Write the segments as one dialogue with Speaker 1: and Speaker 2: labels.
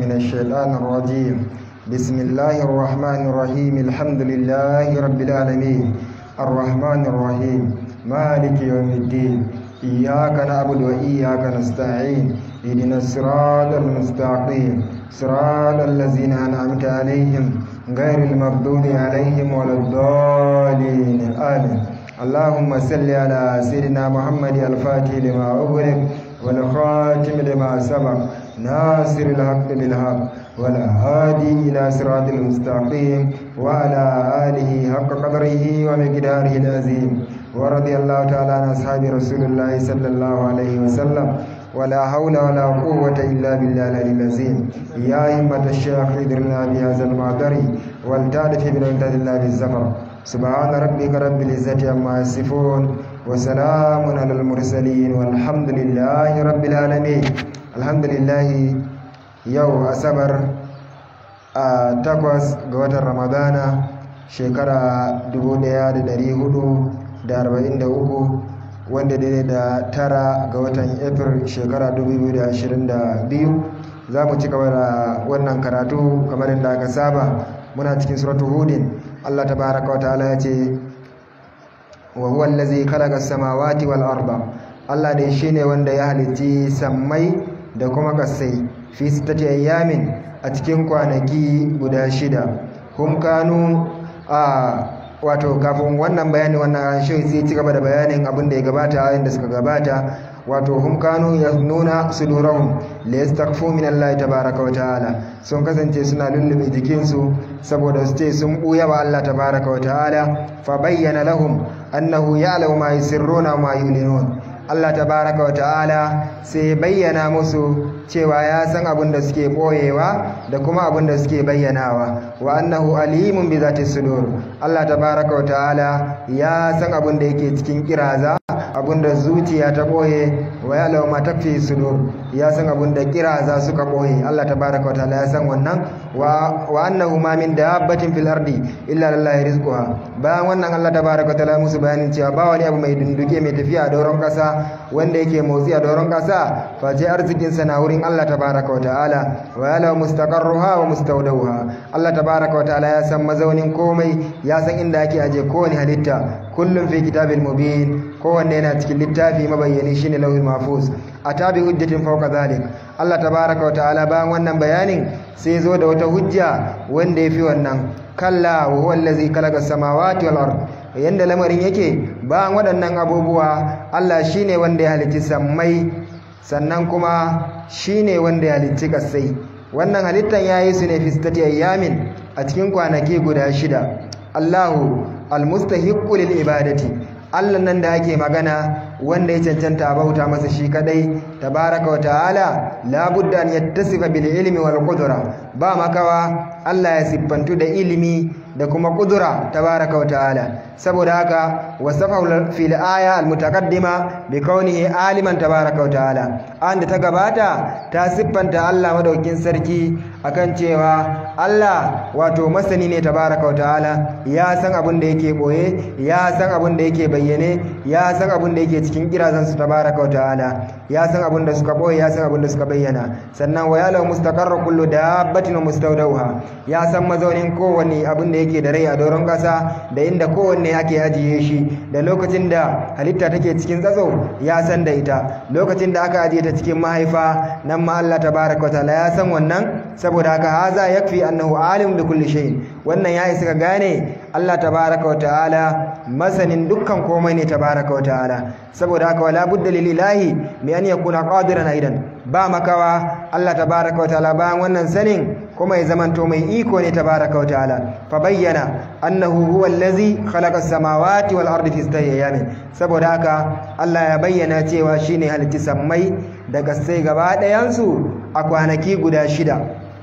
Speaker 1: من الشيطان الرجيم بسم الله الرحمن الرحيم الحمد لله رب العالمين الرحمن الرحيم مالك يوم الدين إياك نعبد وإياك نستعين اهدنا الصراط المستقيم صراط الذين أنعمت عليهم غير المغضوب عليهم ولا الضالين آمين اللهم صل على سيدنا محمد الفاتح لما أغلق والخاتم لما سبق ناصر الحق بالحق والهادي إلى صراط المستقيم وعلى آله حق قدره ومقداره العظيم ورضي الله تعالى عن أصحاب رسول الله صلى الله عليه وسلم ولا حول ولا قوة إلا بالله العلي العظيم يا همة الشيخ ادرنا بهذا المعذر والتعرف بنعمة الله بالزفر سبحان ربك رب العزة عما يصفون وسلام على المرسلين والحمد لله رب العالمين الحمد لله يو أسبر takwas ga watan ramadana shekara 1443 wanda daidai da tara ga watan april shekara 2022 za mu ci gaba da wannan karatu kamar yadda aka saba muna cikin suratu hudin allah tabaraka wa ta'ala ya ce wa huwa allazi khalaqa samawati wal arda allah dai shine wanda ya halitti sammai da kuma kasai fi sittati ayyamin a cikin kwanaki guda shida hum kanu a wato kafin wannan bayani wannan shi sai ci gaba da bayanin abin da ya gabata ayin da suka gabata wato hum kanu nuna sudurahum la yastaghfu min Allah tabaaraka wa ta'ala sun kasance suna lullube jikinsu saboda su ce sun buya wa Allah tabaaraka wa ta'ala fa bayyana lahum annahu ya'lamu ma yusirruna ma yulinun Allah tabaraka wa ta'ala sai bayyana musu cewa ya san abin da suke boyewa da kuma abin da suke bayyanawa wa annahu alimun bi zati sudur Allah tabaraka wa ta'ala ya san abin da yake cikin kiraza abin da zuciya ta boye wa ya lawa ma takfi sudur ya san abin da kiraza suka boye Allah tabaraka wa ta'ala ya san wannan wa wa annahu ma min dabbatin fil ardi illa lillahi rizquha bayan wannan Allah tabaraka wa ta'ala musu bayanin cewa ba wani abu mai dunduke mai tafiya a doron kasa wanda yake motsi a doron kasa face arzikinsa na wurin Allah tabaraka wa ta'ala wa yala mustaqarruha wa mustawdawha Allah tabaraka wa ta'ala ya san mazaunin komai ya san inda ake aje kowane halitta kullum fi kitabil mubin kowanne yana cikin littafi mabayyani shine lauhul mahfuz atabi hujjatin fawqa zalik Allah tabaraka wa ta'ala bayan wannan bayanin sai zo da wata hujja wanda yafi wannan kalla wa huwa allazi khalaqa samawati wal ard yanda lamarin yake bayan waɗannan abubuwa Allah shine wanda ya halicci sammai sannan kuma shine wanda ya halicci kasai wannan halittan yayi su ne fistati ayyamin a cikin kwanaki guda shida Allahu almustahiqqu lil ibadati Allah nan da ake magana wanda ya cancanta a bauta masa shi kadai tabaraka wa ta'ala la budda an yattasifa bil ilmi wal qudra ba makawa Allah ya siffantu da ilimi da kuma kudura tabaraka wa ta'ala saboda haka wasafa fil aya al mutaqaddima bi kaunihi aliman tabaraka wa ta'ala an da ta gabata ta siffanta Allah madaukin sarki akan cewa Allah wato masani ne tabaraka wa ta'ala ya san abin da yake boye ya san abin da yake bayyane ya san abin da yake cikin kirazan su tabaraka wa ta'ala ya san abin da suka boye ya san abin da suka bayyana sannan wa ya'lamu mustaqarra kullu dabbatin wa mustawdawha ya san mazaunin kowanne abin da yake da rai a doron ƙasa da inda kowanne ake ajiye shi da lokacin da halitta take cikin tsatso ya san da ita lokacin da aka ajiye ta cikin mahaifa nan ma Allah tabaraka wa ta'ala ya san wannan saboda haka haza yakfi annahu alim bi kulli shay wannan ya isa ka gane Allah tabaraka wa ta'ala masanin dukkan komai ne tabaraka wa ta'ala saboda haka wala budda lillahi bi an yakuna qadiran aidan ba makawa Allah tabaraka wa ta'ala bayan wannan sanin kuma ya zamanto mai iko ne tabaraka wa ta'ala fa bayyana annahu huwa allazi khalaqa as-samawati wal ardi fi sittati ayamin saboda haka Allah ya bayyana cewa shine halitti sammai daga sai gaba ɗayan su a kwanaki guda shida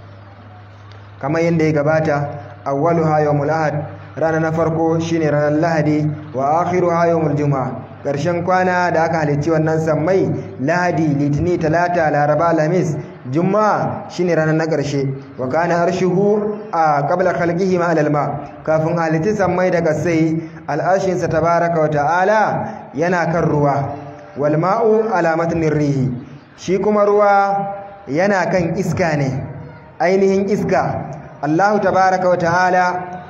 Speaker 1: kamar yadda ya gabata awwaluha yawmul ahad rana na farko shine ranar lahadi wa akhiruha yawmul juma'a ƙarshen kwana da aka halicci wannan sammai lahadi litini talata laraba alhamis juma'a shine ranar na ƙarshe wa kana arshuhu a qabla khalqihi ma alalma kafin halitti sammai daga sai al'ashin sa tabaraka wa ta'ala yana kan ruwa wal ma'u alamatin rihi shi kuma ruwa yana kan iska ne ainihin iska Allahu tabaraka wa ta'ala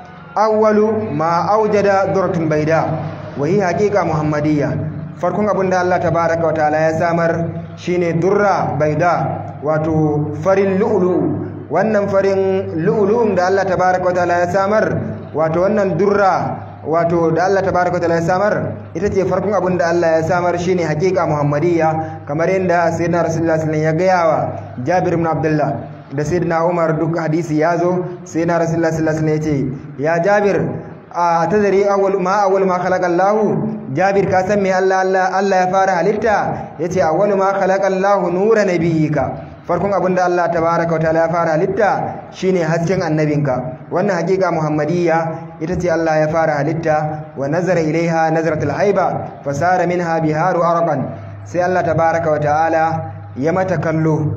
Speaker 1: awwalu ma aujada durratun baida wa hi haqiqa muhammadiyya farkon abin da Allah tabaraka wa ta'ala ya samar shine durra baida wato farin lu'lu'u wannan farin lu'lu'un da Allah tabaraka wa ta'ala ya samar wato wannan durra wato da Allah tabaraka wa ta'ala ya samar ita ce farkon abin da Allah ya samar shine haqiqa muhammadiyya kamar yadda sayyidina rasulullah sallallahu alaihi wasallam ya gaya wa Jabir ibn Abdullah da sayyidina Umar duk hadisi ya zo sayyidina rasulullah sallallahu alaihi wasallam ya ce ya Jabir a tadari awwal ma awwal ma khalaqa Allah Jabir ka san me Allah Allah Allah ya fara halitta yace awwal ma khalaqa Allah nura nabiyyika farkon abinda Allah tabaaraka wa ta'ala ya fara halitta shine hasken annabinka wannan hakika muhammadiyya ita ce Allah ya fara halitta wa nazara ilaiha nazratul haiba fasara minha biharu arqan sai Allah tabaaraka wa ta'ala ya mata kallo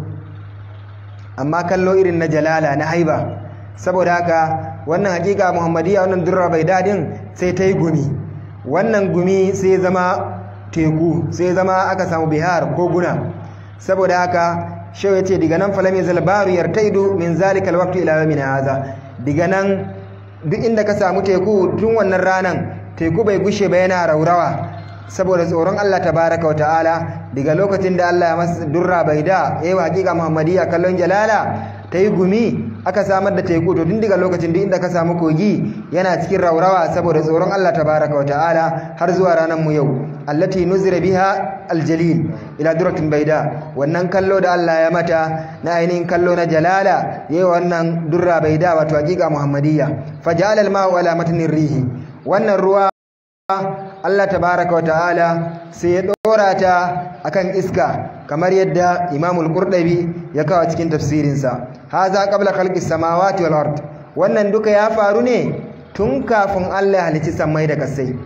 Speaker 1: amma kallo irin na jalala na haiba saboda haka wannan hakika muhammadiyya wannan durra bai dadin sai ta yi gumi wannan gumi sai zama teku sai zama aka samu bihar ko guna saboda haka shau ya ce diga nan falami zalbaru yartaidu min zalika alwaqti ila yawmin hadha diga nan duk inda ka samu teku tun wannan ranan teku bai gushe ba yana raurawa saboda tsoron Allah tabaraka wa ta'ala daga lokacin da Allah ya masa durra bai da yayi hakika muhammadiyya kallon jalala ta yi gumi aka samar da teku to tun daga lokacin duk inda ka samu kogi yana cikin raurawa saboda tsoron Allah tabaraka wa ta'ala har zuwa ranar mu yau allati nuzira biha aljalil ila duratin baida wannan kallo da Allah ya mata na ainihin kallo na jalala yayi wannan durra baida wato hakika muhammadiyya faja'ala al-ma'u ala matnir rihi wannan ruwa Allah tabaraka wa ta'ala sai ya dora ta akan iska kamar yadda Imam al-Qurtubi ya kawo cikin tafsirinsa haza qabla khalqis samawati wal ard wannan duka ya faru ne tun kafin Allah ya halicci sammai da kasai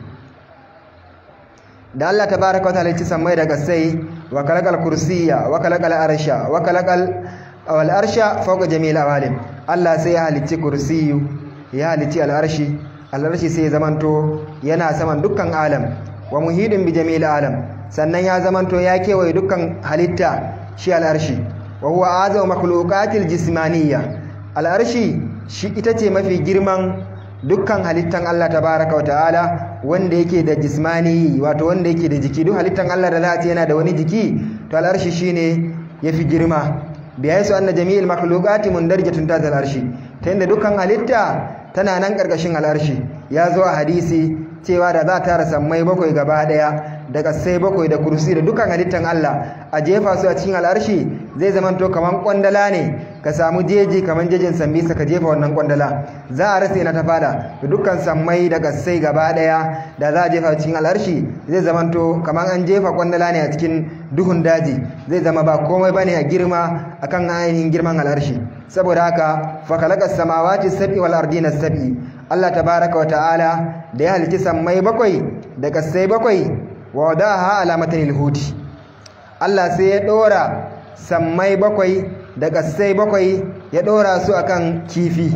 Speaker 1: da Allah tabaraka wa ta'ala ya halicci sammai da kasai wa khalaqal kursiyya wa khalaqal arsha wa khalaqal wal arsha fawqa jami'il awalim Allah sai ya halicci kursiyu ya halicci al-arshi al'arshi sai zamanto yana saman dukkan alam wa muhidin bi jami'il alam sannan ya zamanto ya kewaye dukkan halitta shi al'arshi wa huwa azaw makhluqatil jismaniyya al'arshi shi ita ce mafi girman dukkan halittan Allah tabaraka wa ta'ala wanda yake da jismani wato wanda yake da jiki duk halittan Allah da za a ce yana da wani jiki to al'arshi shine yafi girma biya su anna jami'il makhluqati mundarjatun ta al'arshi ta inda dukkan halitta tana nan ƙarƙashin al'arshi ya zo a hadisi cewa da za ta rasa mai bakwai gaba ɗaya da ƙasai bakwai da kursi da dukkan halittan Allah a jefa su a cikin al'arshi zai zamanto kamar ƙwandala ne ka samu jeji kamar jejin sambisa ka jefa wannan ƙwandala za a rasa na ta fada da dukkan sammai da ƙasai gaba ɗaya da za a jefa cikin al'arshi zai zamanto kamar an jefa ƙwandala ne a cikin duhun daji zai zama ba komai bane a girma akan ainihin girman al'arshi saboda haka fa khalaqas samawati sab'i wal ardina sab'i Allah tabaaraka wa ta'ala da ya halici sammai bakwai da kasai bakwai wa wadaha ala matanil huti Allah sai ya dora sammai bakwai da kasai bakwai ya dora su akan kifi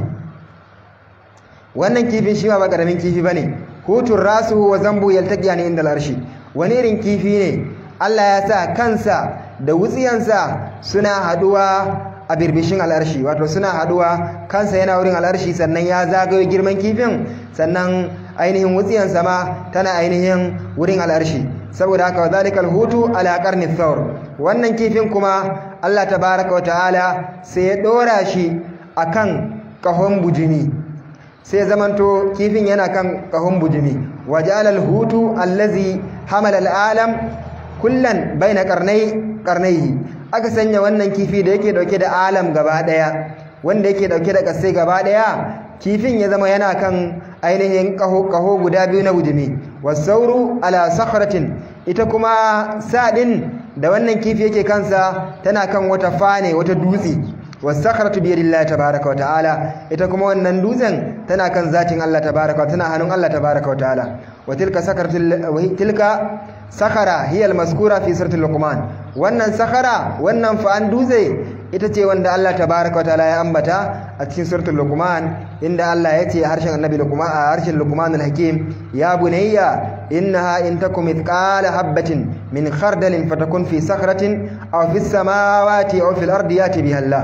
Speaker 1: wannan kifin shi ba karamin kifi bane hutun rasu wa zambu yaltaqiyani inda al'arshi wani irin kifi ne Allah ya sa kansa da wutsiyansa suna haduwa a birbishin al'arshi wato suna haduwa kansa yana wurin al'arshi sannan ya zagayo girman kifin sannan ainihin wutsiyansa ma tana ainihin wurin al'arshi saboda haka zalikal hutu ala qarni thawr wannan kifin kuma Allah tabaaraka wa ta'ala sai ya dora shi akan kahon bujimi sai zamanto kifin yana kan kahon bujimi waja'ala al-hutu allazi hamala al-alam kullan baina qarnai qarnaihi aka sanya wannan kifi da yake dauke da alam gaba daya wanda yake dauke da kasai gaba daya kifin ya zama yana kan ainihin kaho kaho guda biyu na bujimi wasauru ala sakhratin ita kuma sadin da wannan kifi yake kansa tana kan wata fane wata dutse wasakhratu bi yadillahi tabaaraka wa ta'ala ita kuma wannan dutsen tana kan zatin Allah tabaaraka wa tana hannun Allah tabaaraka wa ta'ala wa tilka sakharatul wa tilka sakhara hiya almaskura fi suratul luqman wannan sakhara wannan fa'an dutse ita ce wanda Allah tabaaraka wa ta'ala ya ambata a cikin suratul luqman inda Allah ya ce harshen annabi luqman a harshen luqman alhakim ya bunayya innaha in takum mithqala habatin min khardalin fatakun fi sakhratin aw fis samawati aw fil ardi yati biha Allah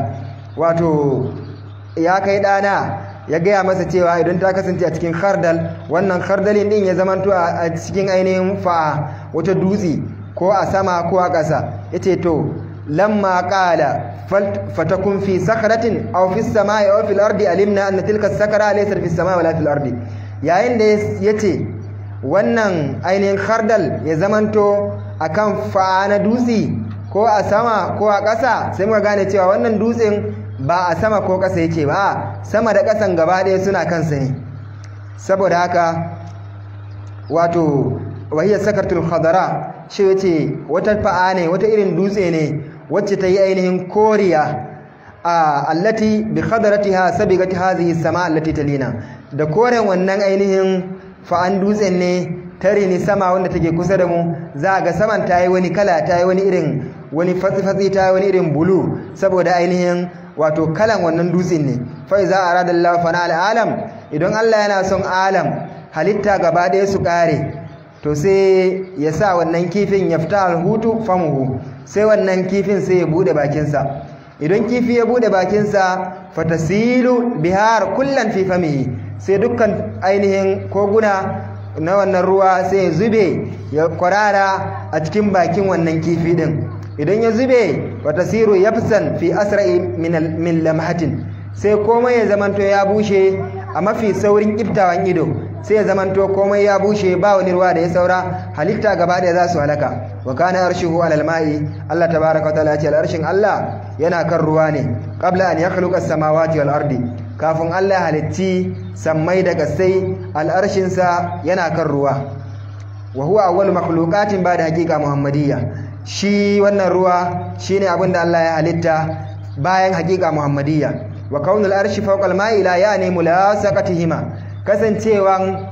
Speaker 1: wato ya kai ɗana ya gaya masa cewa idan ta kasance a cikin khardal wannan khardalin din ya zamanto a cikin ainihin fa'a wata dutse ko a sama ko a ƙasa yace to lamma qala fatakun fi sakratin aw fi samai aw fil ardi alimna anna tilka sakara laysa fi samai wala fil ardi yayin da yace wannan ainihin khardal ya zamanto akan fa'a na dutse ko a sama ko a ƙasa sai muka gane cewa wannan dutsen ba a sama ko ƙasa yake ba sama da ƙasan gaba ɗaya suna kansa ne saboda haka wato wahiyar sakartul khadara shi yace wata fa'a ne wata irin dutse ne wacce ta yi ainihin koriya a allati bi khadaratiha sabigat hadhihi sama allati talina da koren wannan ainihin fa'an dutsen ne tare ni sama wanda take kusa da mu za ga saman ta yi wani kala ta yi wani irin wani fatsi-fatsi ta yi wani irin bulu saboda ainihin wato kalan wannan dutsen ne fa iza arada Allah fana al'alam idan Allah yana son alam halitta gaba ɗaya su ƙare to sai ya sa wannan kifin ya fita alhutu famuhu sai wannan kifin sai ya bude bakinsa idan kifi ya bude bakinsa fatasilu bihar kullan fi famihi sai dukkan ainihin koguna na wannan ruwa sai ya zube ya kwarara a cikin bakin wannan kifi din idan ya zube fatasiru yafsan fi asra'i min lamhatin sai komai ya zamanto ya bushe a mafi saurin kiftawan ido sai ya zamanto komai ya bushe ba wani ruwa da ya saura halitta gaba ɗaya za su halaka wa kana arshihu alal ma'i Allah tabaaraka wa ta'ala ya ce al'arshin Allah yana kan ruwa ne qabla an yakhluqa as-samawati wal ardi kafin Allah ya halitti sammai da kasai al'arshin sa yana kan ruwa wa huwa awwal makhluqatin ba da haqiqa muhammadiyya shi wannan ruwa shine abin da Allah ya halitta bayan haqiqa muhammadiyya wa kaunul arshi fawqa al-ma'i la yani mulasaqatihima kasancewan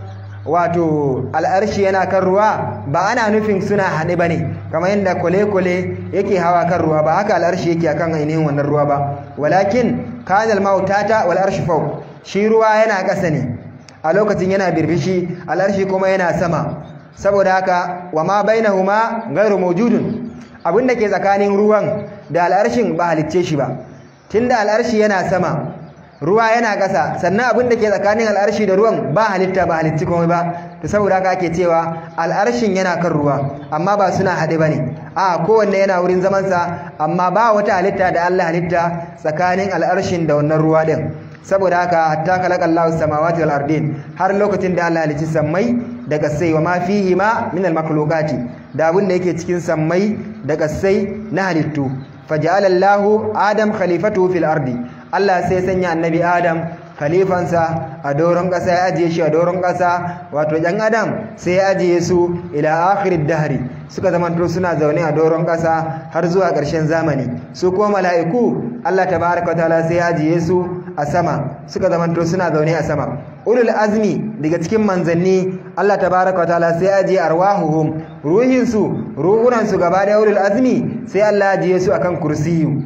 Speaker 1: wato al'arshi yana kan ruwa ba ana nufin suna haɗe ba ne kamar yadda kwale-kwale yake hawa kan ruwa ba haka al'arshi yake akan ainihin wannan ruwa ba walakin kanal mautata wal arshi fau shi ruwa yana ƙasa ne a lokacin yana birbishi al'arshi kuma yana sama saboda haka wa ma bainahuma ghairu mawjudun abin da ke tsakanin ruwan da al'arshin ba halicce shi ba tunda al'arshi yana sama ruwa yana ƙasa sannan abin da ke tsakanin al'arshi da ruwan ba halitta ba halitti komai ba to saboda haka ake cewa al'arshin yana kan ruwa amma ba suna haɗe ba ne a kowanne yana wurin zamansa amma ba wata halitta da Allah halitta tsakanin al'arshin da wannan ruwa ɗin saboda haka hatta khalaqa Allahu samawati wal ardin har lokacin da Allah halicci sammai da kasai wa ma fihi ma min al makhluqati da abin da yake cikin sammai da kasai na halittu faja'ala Allahu Adam khalifatu fil ardi Allah sai sanya annabi Adam khalifansa a doron ƙasa ya ajiye shi a doron ƙasa wato ɗan Adam sai ya ajiye su ila akhirid dahri suka zamanto suna zaune a doron ƙasa har zuwa ƙarshen zamani su kuma mala'iku Allah tabaraka ta'ala sai ya ajiye su a sama suka zamanto suna zaune a sama ulul azmi daga cikin manzanni Allah tabaraka ta'ala sai ya ajiye arwahuhum ruhin su ruhunan su gaba da ulul azmi sai Allah ya ajiye su akan kursiyu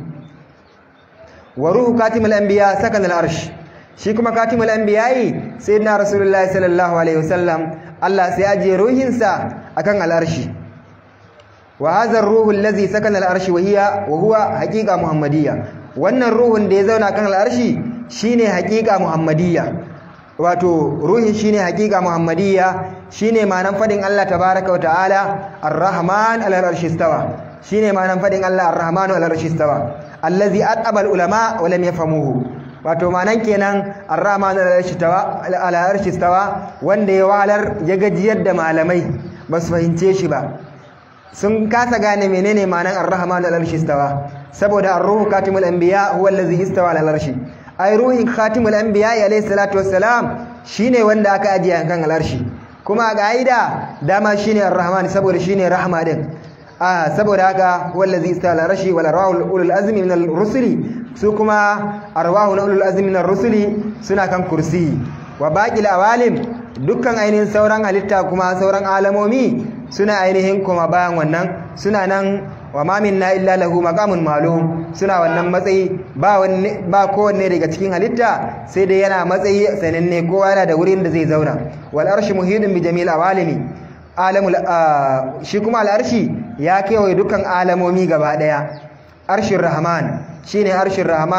Speaker 1: wa ruhu katimul anbiya sakan al-arsh shi kuma katimul anbiya'i sayyidina rasulullahi sallallahu alaihi wasallam Allah sai ajiye ruhinsa akan al-arshi wa hadha ar-ruhu allazi sakana al-arshi wa hiya wa huwa haqiqa muhammadiyya wannan ruhun da ya zauna kan al-arshi shine haqiqa muhammadiyya wato ruhin shine haqiqa muhammadiyya shine ma'anan fadin Allah tabaaraka wa ta'ala ar-rahman al-arshi istawa shine ma'anan fadin Allah ar-rahmanu al-arshi istawa allazi aqaba al-ulama wa lam yafhamuhu wato manan kenan ar-rahman al-arshi tawa wanda ya walar ya gajiyar da malamai ba su fahimce shi ba sun kasa gane menene manan ar-rahman al-arshi tawa saboda ar-ruhu katimul anbiya huwa allazi istawa al-arshi ai ruhin katimul anbiya alayhi salatu wassalam shine wanda aka ajiye kan al-arshi kuma ga dama shine ar-rahman saboda shine rahma din ah saboda haka wallazi istala rashi wal arwahul ulul azmi min ar-rusuli su kuma arwahul ulul azmi min ar-rusuli suna kan kursi wa baqil awalim dukkan ainihin sauran halitta kuma sauran alamomi suna ainihin kuma bayan wannan suna nan wa ma minna illa lahu maqamun ma'lum suna wannan matsayi ba wanne ba kowanne daga cikin halitta sai dai yana matsayi sananne kowa yana da wurin da zai zauna wal arshu muhidun bi jamil awalimi alamul shi kuma al'arshi ya kewaye dukkan alamomi gaba daya arshin rahman shine arshin rahman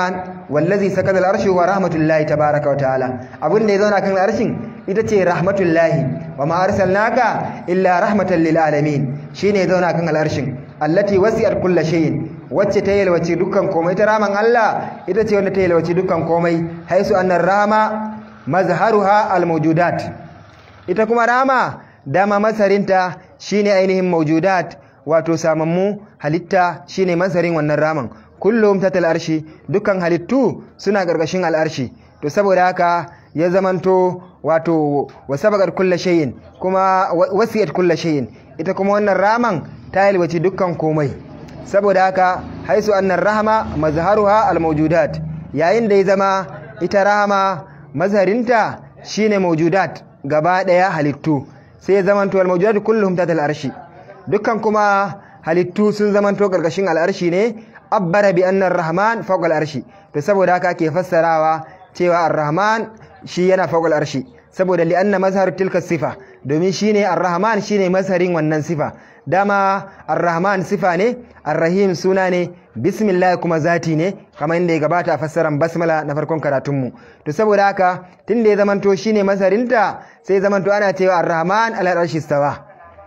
Speaker 1: wallazi sakada al-arshi wa rahmatullahi tabaraka wa ta'ala abin da ya zauna kan arshin ita ce rahmatullahi wa ma arsalnaka illa rahmatan lil alamin shine ya zauna kan al-arshin allati wasi'at kulla shay'in wacce ta yalwace dukkan komai ta raman Allah ita ce wanda ta yalwace dukkan komai haisu annar rama mazharuha al-mawjudat ita kuma rama dama masarinta shine ainihin mawjudat wato samammu halitta shine masarin wannan raman kullum tatal arshi dukkan halittu suna gargashin al'arshi to saboda haka ya zamanto wato wasabagar kulla shay'in kuma wasiyat kulla shay'in ita kuma wannan raman ta yalwaci dukkan komai saboda haka haisu annar rahama mazharuha almawjudat yayin da ya zama ita rahama mazharinta shine mawjudat gaba daya halittu sai ya zamanto almawjudat kulluhum tatal arshi dukkan kuma halittu sun zamanto gargashin al'arshi ne abbara bi annar rahman fawqa al'arshi to saboda haka ake fassarawa cewa ar-rahman shi yana fawqa al'arshi saboda li anna mazhar tilka sifa domin shine ar-rahman shine mazharin wannan sifa dama ar-rahman sifa ne ar-rahim suna ne bismillah kuma zati ne kamar inda ya gabata a fassaran basmala na farkon karatunmu to saboda haka tunda ya zamanto shine masarinta sai zamanto ana cewa ar-rahman al-arshi stawa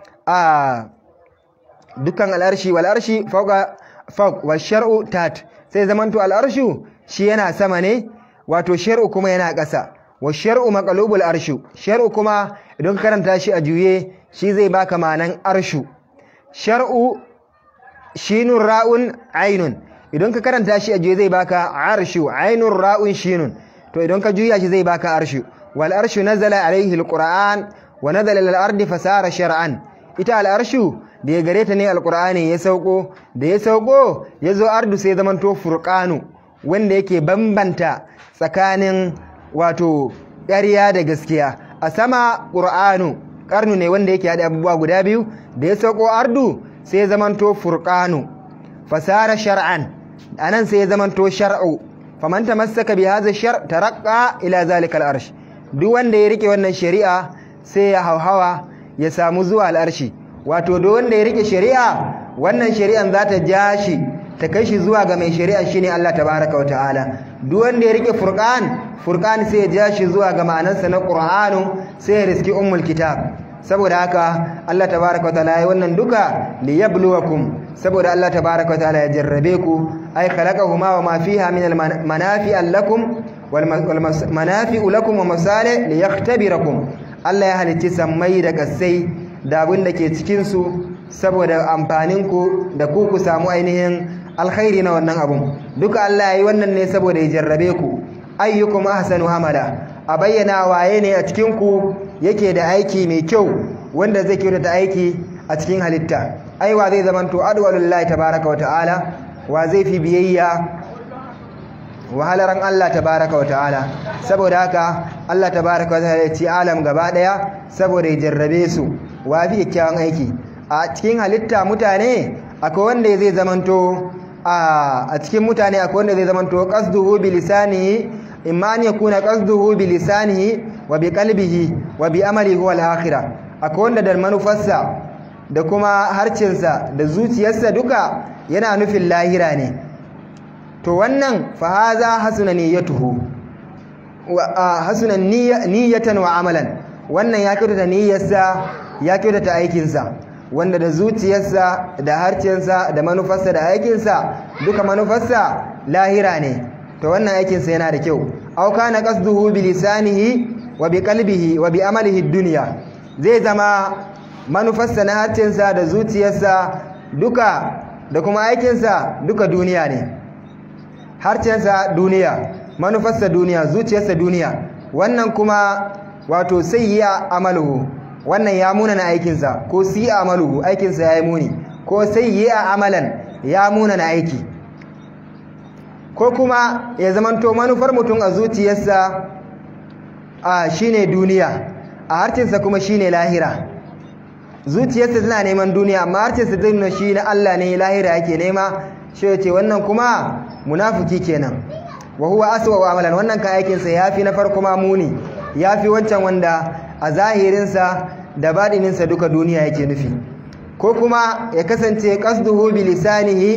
Speaker 1: a dukkan al-arshi wal arshi fawqa fawq wa shar'u tat sai zamanto al-arshu shi yana sama ne wato shar'u kuma yana ƙasa wa shar'u maqlubul arshu shar'u kuma idan ka karanta shi a juye shi zai baka ma'anan arshu shar'u shinun ra'un ainun idan ka karanta shi a juye zai baka arshu ainun ra'un shinun to idan ka juya shi zai baka arshu wal arshu nazala alaihi alquran wa nazala lil ardi fasara shar'an ita al arshu da ya gare ta ne alqur'ani ya sauko da ya sauko ya zo ardu sai zamanto furqanu wanda yake bambanta tsakanin wato ƙarya da gaskiya a sama ƙur'anu ƙarnu ne wanda yake haɗa abubuwa guda biyu da ya sauko ardu sai ya zamanto furqanu fasara shar'an anan sai ya zamanto shar'u faman tamassaka bi hadha shar taraqqa ila zalika al-arsh duk wanda ya rike wannan shari'a sai ya hauhawa ya samu zuwa al-arshi wato duk wanda ya rike shari'a wannan shari'an za ta ja shi ta kai shi zuwa ga mai shari'a shine Allah tabaraka wataala duk wanda ya rike furqan furqan sai ya ja shi zuwa ga ma'anarsa na qur'anu sai ya riski ummul kitab saboda haka Allah tabaraka wataala ya wannan duka liyabluwakum saboda Allah tabaraka wataala ya jarrabe ku ay khalaqahuma wa ma fiha min al-manafi lakum wal manafi'u lakum wa masalih liyaktabirakum Allah ya halicci sammai da kasai da abin da ke cikin su saboda amfanin ku da ku ku samu ainihin alkhairi na wannan abun duka Allah ya yi wannan ne saboda ya jarrabe ku ayyukum ahsanu hamala a bayyana waye ne a cikin ku yake da aiki mai kyau wanda zai kyautata aiki a cikin halitta aiwa zai zamanto adwalullahi tabaraka wa ta'ala wa zai fi biyayya wahalaran Allah tabaraka wa ta'ala saboda haka Allah tabaraka wa ta'ala ya ci alam gaba daya saboda ya jarrabe su wa fi kyakkyawan aiki a cikin halitta mutane akwai wanda zai zamanto a cikin mutane akwai wanda zai zamanto qasduhu bi lisanihi imma an yakuna qasduhu bi lisanihi wa bi qalbihi wa bi amali huwa al-akhirah akwai wanda da manufarsa da kuma harcinsa da zuciyarsa duka yana nufin lahira ne to wannan fa haza hasuna niyyatuhu wa hasuna niyyatan wa amalan wannan ya kyautata niyyarsa ya kyautata aikinsa wanda da zuciyarsa da harcinsa da manufarsa da aikinsa duka manufarsa lahira ne to wannan aikinsa yana da kyau aw kana qasduhu bi lisanihi wa bi qalbihi wa bi amalihi dunya zai zama manufarsa na harcinsa da zuciyarsa duka da kuma aikinsa duka duniya ne harcinsa duniya manufarsa duniya zuciyarsa duniya wannan kuma wato sayyi'a amaluhu wannan ya muna na aikinsa ko si amaluhu aikinsa ya yi muni ko sayyi'a amalan ya muna na aiki ko kuma ya zamanto manufar mutum a zuciyarsa a shine duniya a harcinsa kuma shine lahira zuciyarsa tana neman duniya amma harcinsa zai nuna shi na Allah ne lahira yake nema shi ya ce wannan kuma munafiki kenan wa huwa aswa wa amalan wannan kan aikinsa yafi na farko ma muni yafi wancan wanda a zahirinsa da baɗininsa duka duniya yake nufi ko kuma ya kasance qasduhu bi lisanihi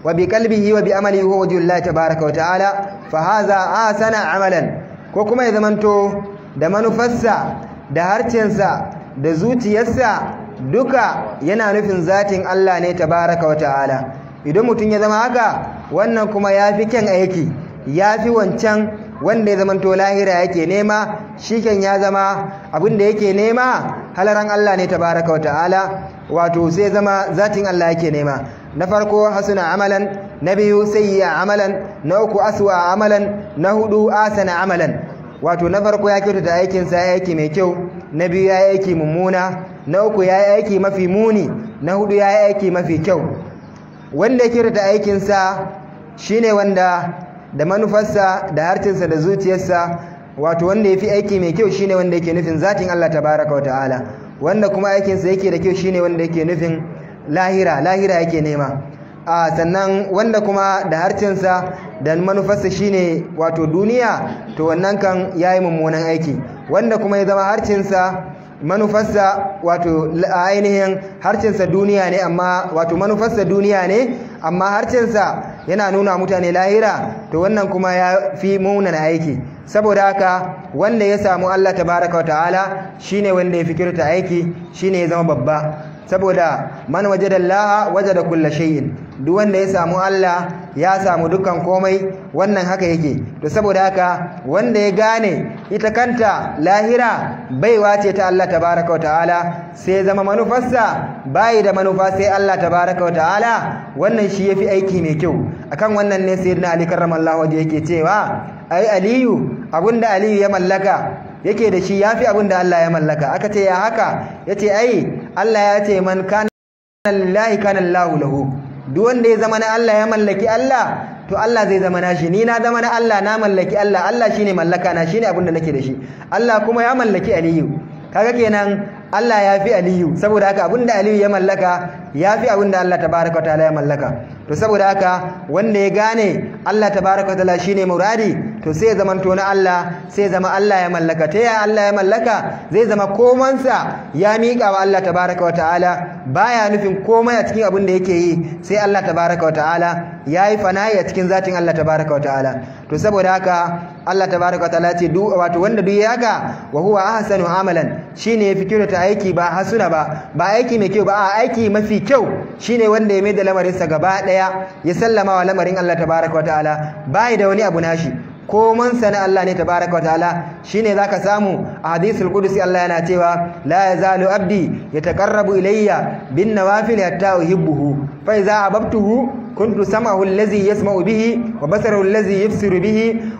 Speaker 1: wa bi qalbihi wa bi amalihi huwa wajhullahi tabaaraka wa ta'ala fa hadha ahsana amalan ko kuma ya zamanto da manufarsa da harcensa da zuciyarsa duka yana nufin zatin Allah ne tabaaraka wa ta'ala idan mutum ya zama haka wannan kuma yafi kyan aiki yafi wancan wanda ya zamanto lahira yake nema shiken ya zama abin da yake nema halaran Allah ne tabaraka wa ta'ala wato sai zama zatin Allah yake nema na farko hasuna amalan na biyu sayyi'a amalan na uku aswa amalan na hudu asana amalan wato na farko ya kyautata aikin sa ya aiki mai kyau na biyu ya aiki mummuna na uku ya aiki mafi muni na hudu ya aiki mafi kyau wanda ya kyautata aikin sa shine wanda da manufarsa da harcinsa da zuciyarsa wato wanda ya fi aiki mai kyau shine wanda yake nufin zatin Allah tabaraka wa ta'ala wanda kuma aikinsa yake da kyau shine wanda yake nufin lahira lahira yake nema a sannan wanda kuma da harcinsa da manufarsa shine wato duniya to wannan kan yayi mummunan aiki wanda kuma ya zama harcinsa manufarsa wato ainihin harcinsa duniya ne amma wato manufarsa duniya ne amma harcinsa yana nuna mutane lahira to wannan kuma ya fi munana aiki saboda haka wanda ya samu Allah tabaraka wa ta'ala shine wanda ya fikirta aiki shine ya zama babba saboda man wajada Allah wajada kulla shay'in duk wanda ya samu Allah ya samu dukkan komai wannan haka yake to saboda haka wanda ya gane ita kanta lahira baiwa ce ta Allah tabaraka wa ta'ala sai zama manufarsa bai da manufa sai Allah tabaraka wa ta'ala wannan shi yafi aiki mai kyau akan wannan ne sayyidina Ali karramallahu wajhi yake cewa ai Aliyu abinda Aliyu ya mallaka yake da shi yafi abinda Allah ya mallaka aka ce ya haka yace ai Allah ya ce man kana lillahi kana Allahu lahu duk wanda ya zama na Allah ya mallaki Allah to Allah zai zama nashi ni na zama na Allah na mallaki Allah Allah shine mallaka na shine abin da nake da shi Allah kuma ya mallaki Aliyu kaga kenan Allah ya fi Aliyu saboda haka abinda Aliyu ya mallaka ya fi abinda Allah tabaraka wa ta'ala ya mallaka to saboda haka wanda ya gane Allah tabaraka wa ta'ala shine muradi to sai ya zama to na Allah sai ya zama Allah ya mallaka ta ya Allah ya mallaka zai zama komansa ya miƙa wa Allah tabaraka wa ta'ala baya nufin komai a cikin abin da yake yi sai Allah tabaraka wa ta'ala yayi fana'i a cikin zatin Allah tabaraka wa ta'ala to saboda haka Allah tabaraka wa ta'ala ce duk wato wanda duk ya haka wa huwa ahsanu amalan shine ya fikiro ta aiki ba hasuna ba ba aiki mai kyau ba a aiki mafi kyau shine wanda ya mai da lamarinsa gaba daya ya sallama wa lamarin Allah tabaraka wa ta'ala bai da wani abu nashi koman sana Allah ne tabaraka wa ta'ala shine zaka samu a hadisul qudusi Allah yana cewa la yazalu abdi yataqarrabu ilayya bin nawafil hatta uhibbuhu fa idza ababtuhu كنت سمعه الذي يسمع به وبصره الذي يبصر به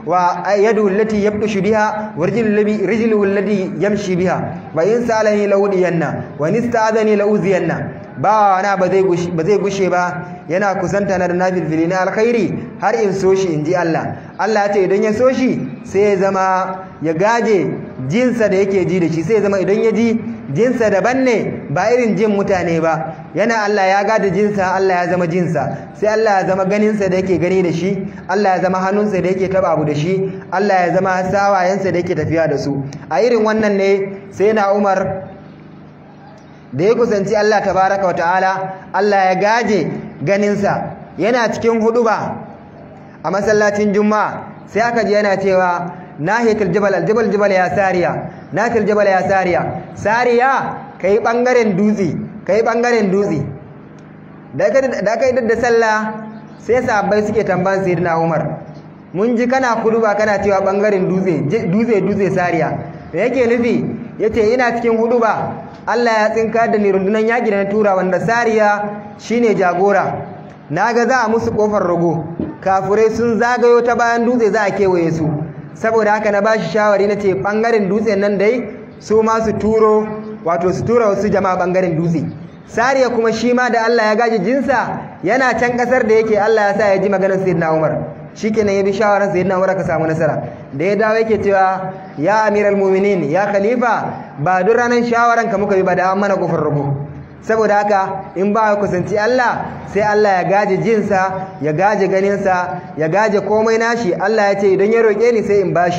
Speaker 1: ويده التي يبطش بها ورجله الذي يمشي بها وإن سألني لأودينا وإن استعاذني لأوذينا ba na ba zai gushe ba yana kusanta na da nafilfili na alkhairi har in so shi in ji Allah Allah ya ce idan ya so shi sai ya zama ya gaje jinsa da yake ji da shi sai ya zama idan ya ji jinsa daban ne ba irin jin mutane ba yana Allah ya gada jinsa Allah ya zama jinsa sai Allah ya zama ganinsa da yake gani da shi Allah ya zama hannunsa da yake taba abu da shi Allah ya zama sawayensa da yake tafiya da su a irin wannan ne sai na Umar da ya kusanci Allah tabaraka wa ta'ala Allah ya gaje ganinsa yana cikin huduba a masallacin juma'a sai aka ji yana cewa nahiyatul jabal aljabal jabal ya sariya nahiyatul jabal ya sariya sariya kai bangaren dutse kai bangaren dutse da kai da sallah sai sahabbai suke tambayan sayyidina Umar mun ji kana huduba kana cewa bangaren dutse dutse dutse sariya me yake nufi yace ina cikin huduba Allah ya tsinka da ni rundunan yaƙi da na tura wanda sariya shine jagora naga za a musu kofar rago kafurai sun zagayo ta bayan dutse za a kewaye su saboda haka na bashi shawari na ce bangaren dutsen nan dai su ma su turo wato su tura wasu jama'a bangaren dutse sariya kuma shi ma da Allah ya gaji jinsa yana can kasar da yake Allah ya sa ya ji maganar sayyidina Umar shikenan ya bi shawarar sayyidina Umar ka samu nasara da ya dawo yake cewa ya amiral mu'minin ya khalifa ba duk ranar shawaran ka muka bi ba da an mana kofar rubu saboda haka in ba ya kusanci Allah sai Allah ya gaje jinsa ya gaje ganinsa ya gaje komai nashi Allah ya ce idan ya roƙe ni sai in bashi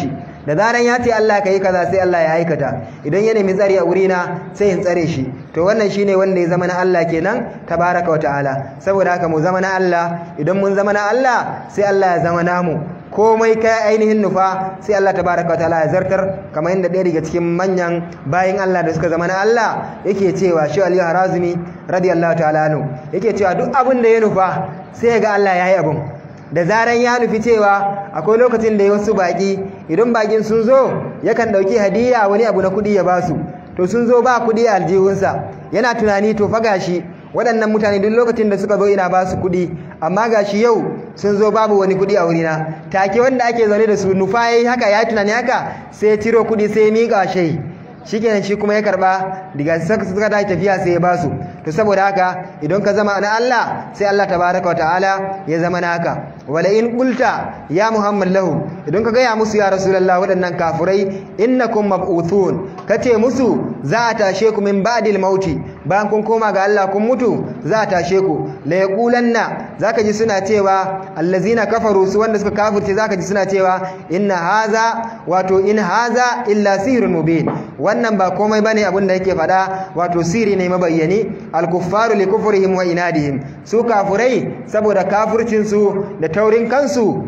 Speaker 1: da zaran ya ce Allah ka yi kaza sai Allah ya aikata idan ya nemi tsari a wurina sai in tsare shi to wannan shine wanda ya zama na Allah kenan tabaraka wa ta'ala saboda haka mu zama na Allah idan mun zama na Allah sai Allah ya zama namu komai kai ainihin nufa sai Allah tabaraka wa ta'ala ya zartar kamar yadda ɗaya daga cikin manyan bayin Allah da suka zama na Allah yake cewa shi Ali Harazimi radiyallahu ta'ala anhu yake cewa duk abin da ya nufa sai ga Allah ya yi abin da zaran ya nufi cewa akwai lokacin da ya wasu baki idan bakin sun zo yakan ɗauki hadiya wani abu na kuɗi ya basu to sun zo ba kuɗi a aljihunsa yana tunani to fa gashi waɗannan mutane duk lokacin da suka zo ina ba su kuɗi amma gashi yau sun zo babu wani kuɗi a wurina take wanda ake zaune da su nufa yayi haka ya tunani haka sai ya ciro kuɗi sai ya miƙa shai shikenan shi kuma ya karba daga suka tashi tafiya sai ya basu to saboda haka idan ka zama na Allah sai Allah tabaraka wa ta'ala ya zama naka wala in qulta ya muhammad lahu idan ka gaya musu ya rasulullah waɗannan kafurai innakum mab'uthun kace musu za a tashe ku min ba'dil mauti bayan kun koma ga Allah kun mutu za a tashe ku la yaqulanna zaka ji suna cewa allazina kafaru su wanda suka kafirce zaka ji suna cewa inna haza wato in haza illa sihrun mubin wannan ba komai bane abin da yake faɗa wato siri ne mabayyani al-kuffaru li kufrihim wa inadihim su kafurai saboda kafircin su da taurin kansu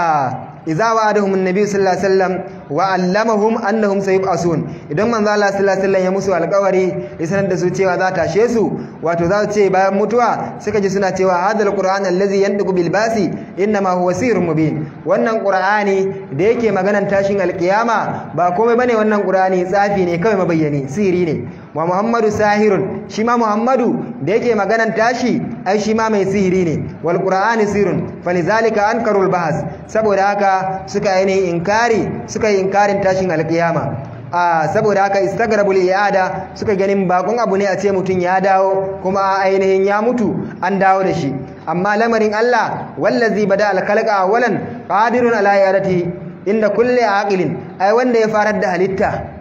Speaker 1: a idza wa'adahum an-nabi sallallahu alaihi wasallam wa allamahum annahum sayub'asun idan manzo Allah sallallahu alaihi wasallam ya musu alƙawari ya sanar da su cewa za ta tashe su wato za su ce bayan mutuwa suka ji suna cewa hadal qur'an allazi yandiqu bil basi inma huwa sirrun mubin wannan qur'ani da yake maganan tashin alƙiyama ba komai bane wannan qur'ani tsafi ne kawai mabayyani siri ne wa muhammadu sahirun shi ma muhammadu da yake maganan tashi ai shi ma mai sihiri ne wal qur'ani sirrun falizalika ankarul bahas saboda haka suka yi inkari suka yi inkarin tashin alkiyama a saboda haka istagrabul iada suka ganin bakon abu ne a ce mutum ya dawo kuma ainihin ya mutu an dawo da shi amma lamarin Allah wallazi bada alkhalqa awalan qadirun ala iadati inda kulli aqilin ai wanda ya farar da halitta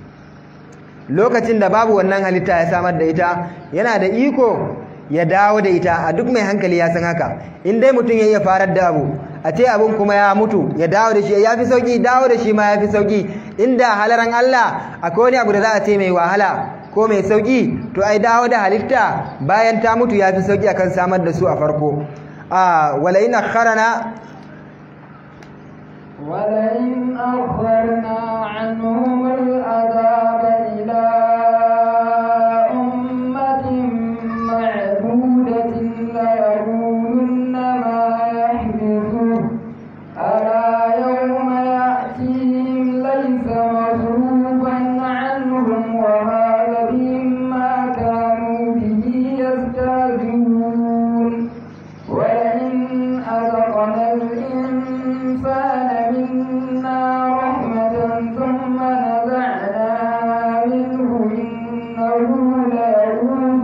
Speaker 1: lokacin da babu wannan halitta ya samar da ita yana da iko ya dawo da ita a duk mai hankali ya san haka in dai mutum ya iya farar da abu a ce abin kuma ya mutu ya dawo da shi ya fi sauki dawo da shi ma ya fi sauki inda halaran Allah akwai wani abu da za a ce mai wahala ko mai sauki to ai dawo da halitta bayan ta mutu ya fi sauki akan samar da su a farko a wala in akharana
Speaker 2: ولئن أخرنا عنهم العذاب إلى أمة معدودة ليقولن ما يحدثه ألا يوم يأتيهم ليس مصروفا عنهم وهذا بما كانوا به يستهزئون ولئن أذقنا الإنسان منا رحمة ثم نزعنا منه إنه ليئوس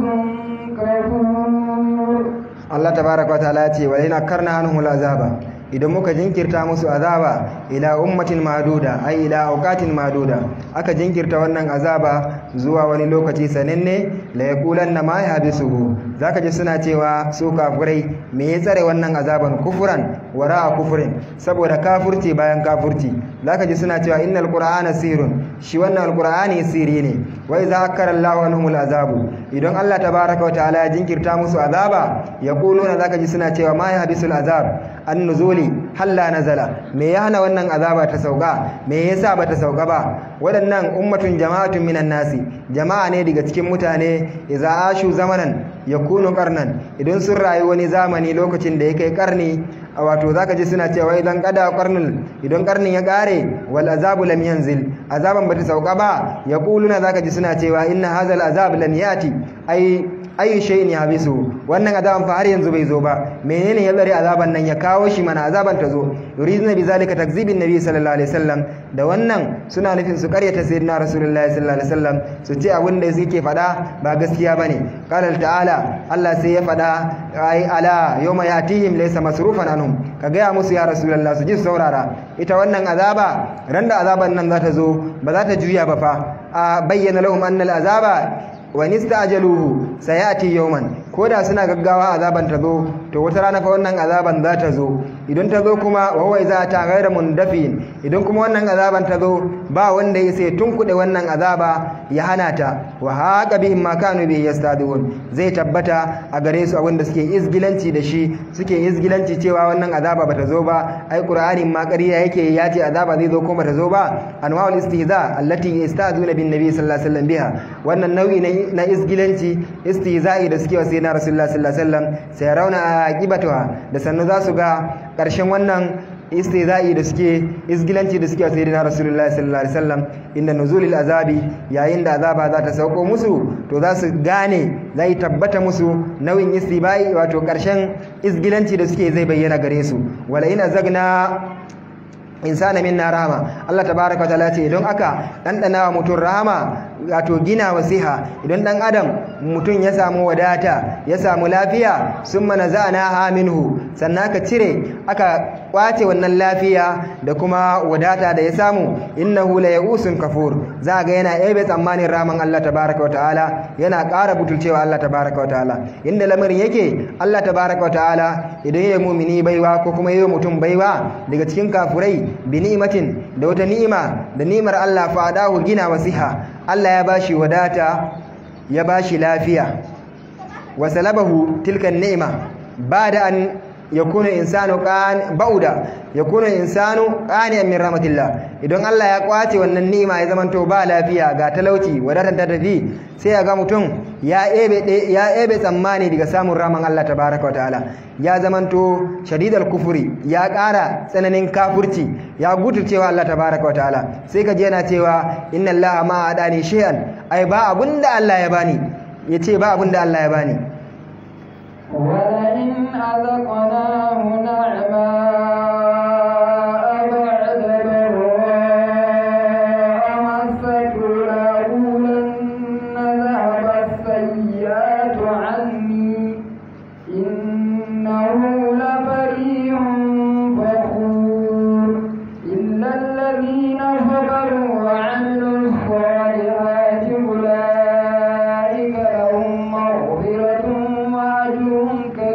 Speaker 2: كفور
Speaker 1: Allah tabaraka wa ta'ala ce wa ina karna anhumul azaba idan muka jinkirta musu azaba ila ummatin maduda ai ila auqatin maduda aka jinkirta wannan azaba zuwa wani lokaci sananne la yaqulanna ma yahbisuhu zaka ji suna cewa su kafirai me ya tsare wannan azaban kufuran wara kufurin saboda kafurci bayan kafurci zaka ji suna cewa innal qur'ana sirrun shi wannan alqur'ani sirri ne wa idza akkara Allahu anhumul azabu idan Allah tabaraka wa ta'ala ya jinkirta musu azaba yaquluna zaka ji suna cewa ma yahbisul azab an nuzuli halla nazala me ya hana wannan azaba ta sauka me yasa bata sauka ba waɗannan ummatun jama'atun minan nasi jama'a ne daga cikin mutane idza ashu zamanan yakunu qarnan idan sun rayu wani zamani lokacin da ya kai karni wato zaka ji suna cewa idan kada qarnul idan karnin ya kare wal azabu lam yanzil azaban bata sauka ba yaquluna zaka ji suna cewa inna hazal azab lan yati ai ayi shay'in yabisu wannan azaban fa har yanzu bai zo ba menene ya tsare azaban nan ya kawo shi mana azaban ta zo yuriduna bi zalika takzibin nabi sallallahu alaihi wasallam da wannan suna nufin su karyata sayyidina rasulullahi sallallahu alaihi wasallam su ce abin da suke faɗa ba gaskiya bane qala ta'ala Allah sai ya faɗa ai ala yawma yatihim laysa masrufan anhum ka gaya musu ya rasulullah su ji saurara ita wannan azaba ran da azaban nan za ta zo ba za ta juya ba fa a bayyana lahum anna al azaba wa nistajaluhu sayati yawman ko da suna gaggawa azaban ta zo to wata rana fa wannan azaban za ta zo idan ta zo kuma wa huwa iza ta ghayra mundafin idan kuma wannan azaban ta zo ba wanda ya sai tunkuɗe wannan azaba ya hana ta wa haqa bihim ma kanu bi yastadun zai tabbata a gare su abinda suke izgilanci da shi suke izgilanci cewa wannan azaba bata zo ba ai qur'ani ma ƙarya yake ya ce azaba zai zo ko bata zo ba anwa'ul istihza allati yastazuna bin nabi sallallahu alaihi wasallam biha wannan nau'i na izgilanci istihza'i da suke wa sayyidina rasulullah sallallahu alaihi wasallam sai rauna aqibatuha da sannu za su ga ƙarshen wannan istihza'i da suke izgilanci da suke wa sayyidina rasulullah sallallahu alaihi wasallam inda nuzulil azabi yayin da azaba za ta sauko musu to za su gane zai tabbata musu nau'in istibai wato ƙarshen izgilanci da suke zai bayyana gare su wala ina zagna insana minna rahama Allah tabaraka wa ta'ala ce idan aka dandana wa mutum rahama wato gina wasiha idan dan adam mutum ya samu wadata ya samu lafiya summa naza'na minhu sannan aka cire aka kwace wannan lafiya da kuma wadata da ya samu innahu la ya'usun kafur za ga yana ebe tsammanin rahaman Allah tabaraka wa ta'ala yana ƙara butulcewa Allah tabaraka wa ta'ala inda lamarin yake Allah tabaraka wa ta'ala idan ya mumini baiwa ko kuma ya mutum baiwa daga cikin kafurai bi ni'matin da wata ni'ima da ni'imar Allah fa adahu gina wasiha Allah ya bashi wadata ya bashi lafiya wa salabahu tilka ni'ima bada an yakuna insanu qan bauda yakuna insanu qaniyan min rahmatillah idan Allah ya kwace wannan ni'ima ya zamanto ba lafiya ga talauci wadatan ta tafi sai ya ga mutum ya ebe ya ebe tsammani daga samun raman Allah tabaraka wataala ya zamanto shadidal kufuri ya ƙara tsananin kafurci ya guturcewa Allah tabaraka wataala sai ka je yana cewa inna Allah ma adani shay'an ai ba abunda Allah ya bani yace ba abunda Allah ya bani
Speaker 2: ولئن أذقناه نعماء بعد ضراء مسته ليقولن ذهب السيئات عني إنه لفريح فخور إلا الذين صبروا وعملوا الصالحات أولئك لهم مغفرة وأجر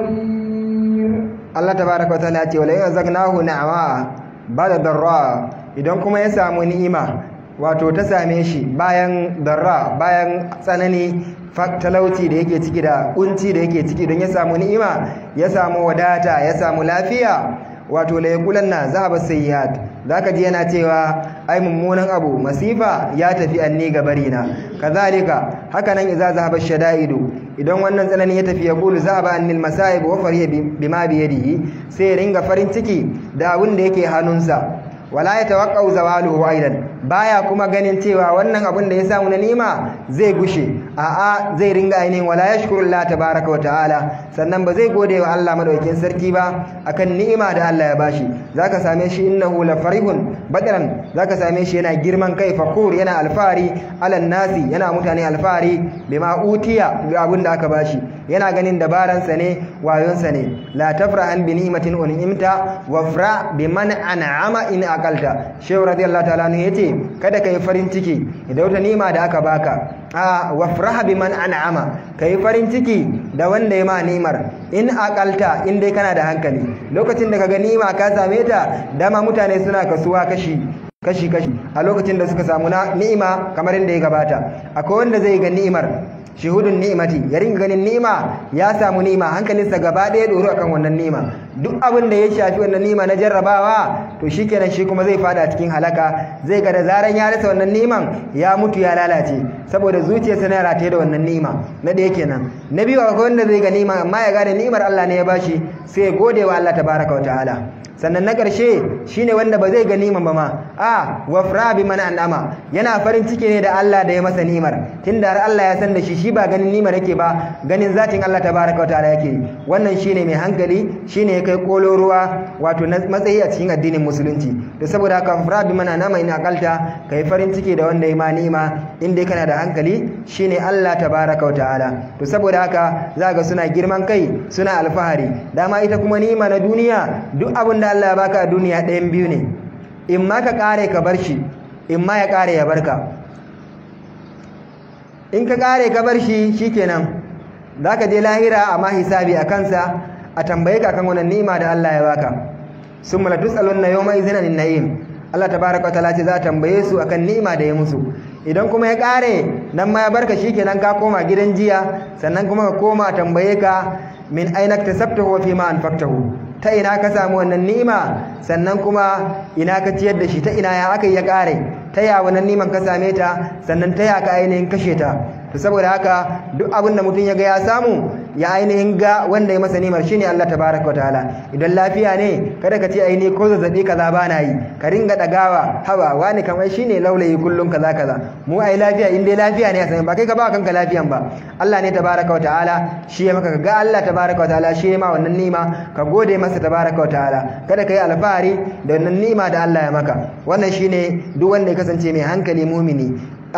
Speaker 2: كبير
Speaker 1: Allah tabaraka wataala ya ce wala yazagnahu na'ama bada darra idan kuma ya samu ni'ima wato ta same shi bayan darra bayan tsanani talauci da yake ciki da kunci da yake ciki don ya samu ni'ima ya samu wadata ya samu lafiya wato la yaqulanna zahaba sayyiat zaka ji yana cewa ai mummunan abu masifa ya tafi anni gabarina kazalika haka nan idza zahaba shadaidu idan wannan tsanani ya tafi ya qulu zahaba annil masaib wa fariya bima bi yadihi sai ya ringa farin ciki da abin da yake hannunsa wala ya tawaqqau zawaluhu aidan baya kuma ganin cewa wannan abin da ya samu na nima zai gushe a'a zai ringa ainihin wala yashkuru Allah tabaaraka wa ta'ala sannan ba zai gode wa Allah madaukakin sarki ba akan ni'ima da Allah ya bashi zaka same shi innahu la farihun badran zaka same shi yana girman kai fakur yana alfari alan nasi yana mutane alfari bima utiya ga abin da aka bashi yana ganin dabaransa ne wayonsa ne la tafrahan bi ni'matin un'imta wafra biman an'ama in aqalta shehu radiyallahu ta'ala ne yace kada kai farin ciki da wata ni'ima da aka baka a wafraha biman an'ama kai farin ciki da wanda ya ma ni'imar in aqalta in dai kana da hankali lokacin da kaga ni'ima ka same ta dama mutane suna kasuwa kashi kashi kashi a lokacin da suka samu ni'ima kamar inda ya gabata akwai wanda zai ga ni'imar shuhudun ni'imati ya ringa ganin ni'ima ya samu ni'ima hankalinsa gaba ɗaya doro akan wannan ni'ima duk abin da ya shafi wannan ni'ima na jarrabawa to shikenan shi kuma zai fada cikin halaka zai ga da zaran ya rasa wannan ni'iman ya mutu ya lalace saboda zuciyarsa na rataye da wannan ni'ima na ɗaya kenan na biyu akwai wanda zai ga ni'ima amma ya gane ni'imar Allah ne ya bashi sai ya gode wa Allah tabaraka wa ta'ala sannan na ƙarshe shine wanda ba zai ga niman ba ma a wafra bi man an'ama yana farin ciki ne da Allah da ya masa nimar tunda har Allah ya san da shi shi ba ganin nimar yake ba ganin zatin Allah tabaraka wataala yake wannan shine mai hankali shine ya kai kololuwa wato matsayi a cikin addinin musulunci da saboda haka wafra bi man an'ama in aqalta kai farin ciki da wanda ya ma nima in dai kana da hankali shine Allah tabaraka wataala to saboda haka zaka suna girman kai suna alfahari dama ita kuma nima na duniya duk abin da Allah ya baka a duniya ɗayan biyu ne in ma ka ƙare ka bar shi in ma ya ƙare ya barka in ka ƙare ka bar shi shikenan zaka je lahira amma hisabi a kansa a tambaye ka kan wannan ni'ima da Allah ya baka summa la tusaluna yawma idhin anin na'im Allah tabaraka wa ta'ala ce za a tambaye su akan ni'ima da ya musu idan kuma ya kare nan ma ya barka shikenan ka koma gidan jiya sannan kuma ka koma tambaye ka min aina tasabtahu wa fi ma anfaqtahu ta ina ka samu wannan ni'ima sannan kuma ina ka ciyar da shi ta ina ya aka ya kare ta ya wannan niman ka same ta sannan ta ya ka ainihin kashe ta to saboda haka duk abin da mutum ya ga ya samu ya ainihin ga wanda ya masa nimar shine Allah tabaraka wa ta'ala idan lafiya ne kada ka ce aini ko zazzabi kaza ba na yi ka ringa dagawa haba wani kamar shine laulayi kullum kaza kaza mu ai lafiya in dai lafiya ne a sanin ba kai ka ba kanka lafiyan ba Allah ne tabaraka wa ta'ala shi ya maka ga Allah tabaraka wa ta'ala shi ya ma wannan nima ka gode masa tabaraka wa ta'ala kada ka yi alfahari da wannan nima da Allah ya maka wannan shine duk wanda ya kasance mai hankali mumini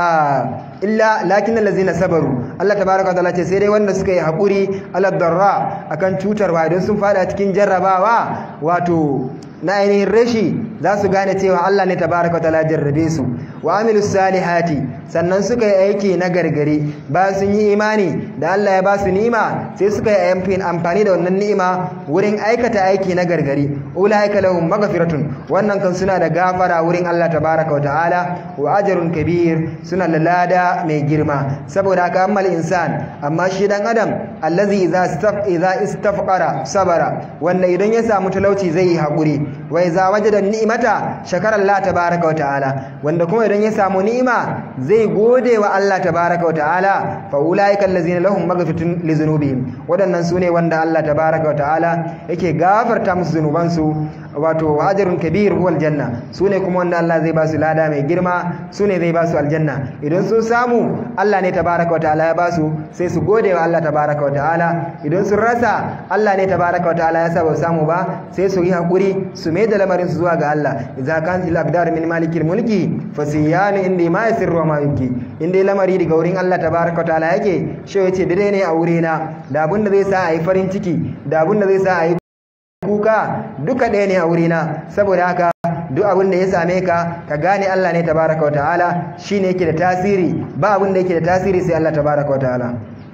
Speaker 1: illa lakin allazina sabaru Allah tabaraka wa ta'ala ce sai dai wanda suka yi hakuri ala darra akan cutarwa idan sun fada cikin jarrabawa wato na ainihin rashi za su gane cewa Allah ne tabaraka wa ta'ala jarrabe su wa amilus salihati sannan suka yi aiki na gargari ba sun yi imani da Allah ya ba su ni'ima sai suka yi amfani da wannan ni'ima wurin aikata aiki na gargari ulaika lahum maghfiratun wannan kan suna da gafara wurin Allah tabaraka wa ta'ala wa ajrun kabir suna da lada mai girma saboda haka ammal insan amma shi dan adam allazi idza istaf idza istafqara sabara wanda idan ya samu talauci zai yi hakuri wa idza wajada ni'mata shakara Allah tabaraka wa ta'ala wanda kuma idan ya samu ni'ima zai gode wa Allah tabaraka wa ta'ala fa ulaika allazina lahum maghfiratun li dhunubihim wadannan sune wanda Allah tabaraka wa ta'ala yake gafarta musu zunubansu wato ajrun kabir huwal janna sune kuma wanda Allah zai ba su lada mai girma sune zai ba su aljanna idan sun samu Allah ne tabaraka wa ta'ala ya ba su sai su gode wa Allah tabaraka wa ta'ala idan sun rasa Allah ne tabaraka wa ta'ala ya sa ba samu ba sai su yi hakuri su mai da lamarin su zuwa ga Allah idza kan fil aqdar min malikil mulki fasiyanu indi ma yasirru wa ma yuki inda lamari daga wurin Allah tabaraka wa ta'ala yake shi yace dare ne a wurina da abin da zai sa a yi farin ciki da abin da zai sa a yi kuka duka ɗaya ne a wurina saboda haka duk abin da ya same ka ka gane Allah ne tabaraka wata'ala shine yake da tasiri ba abin da yake da tasiri sai Allah tabaraka wata'ala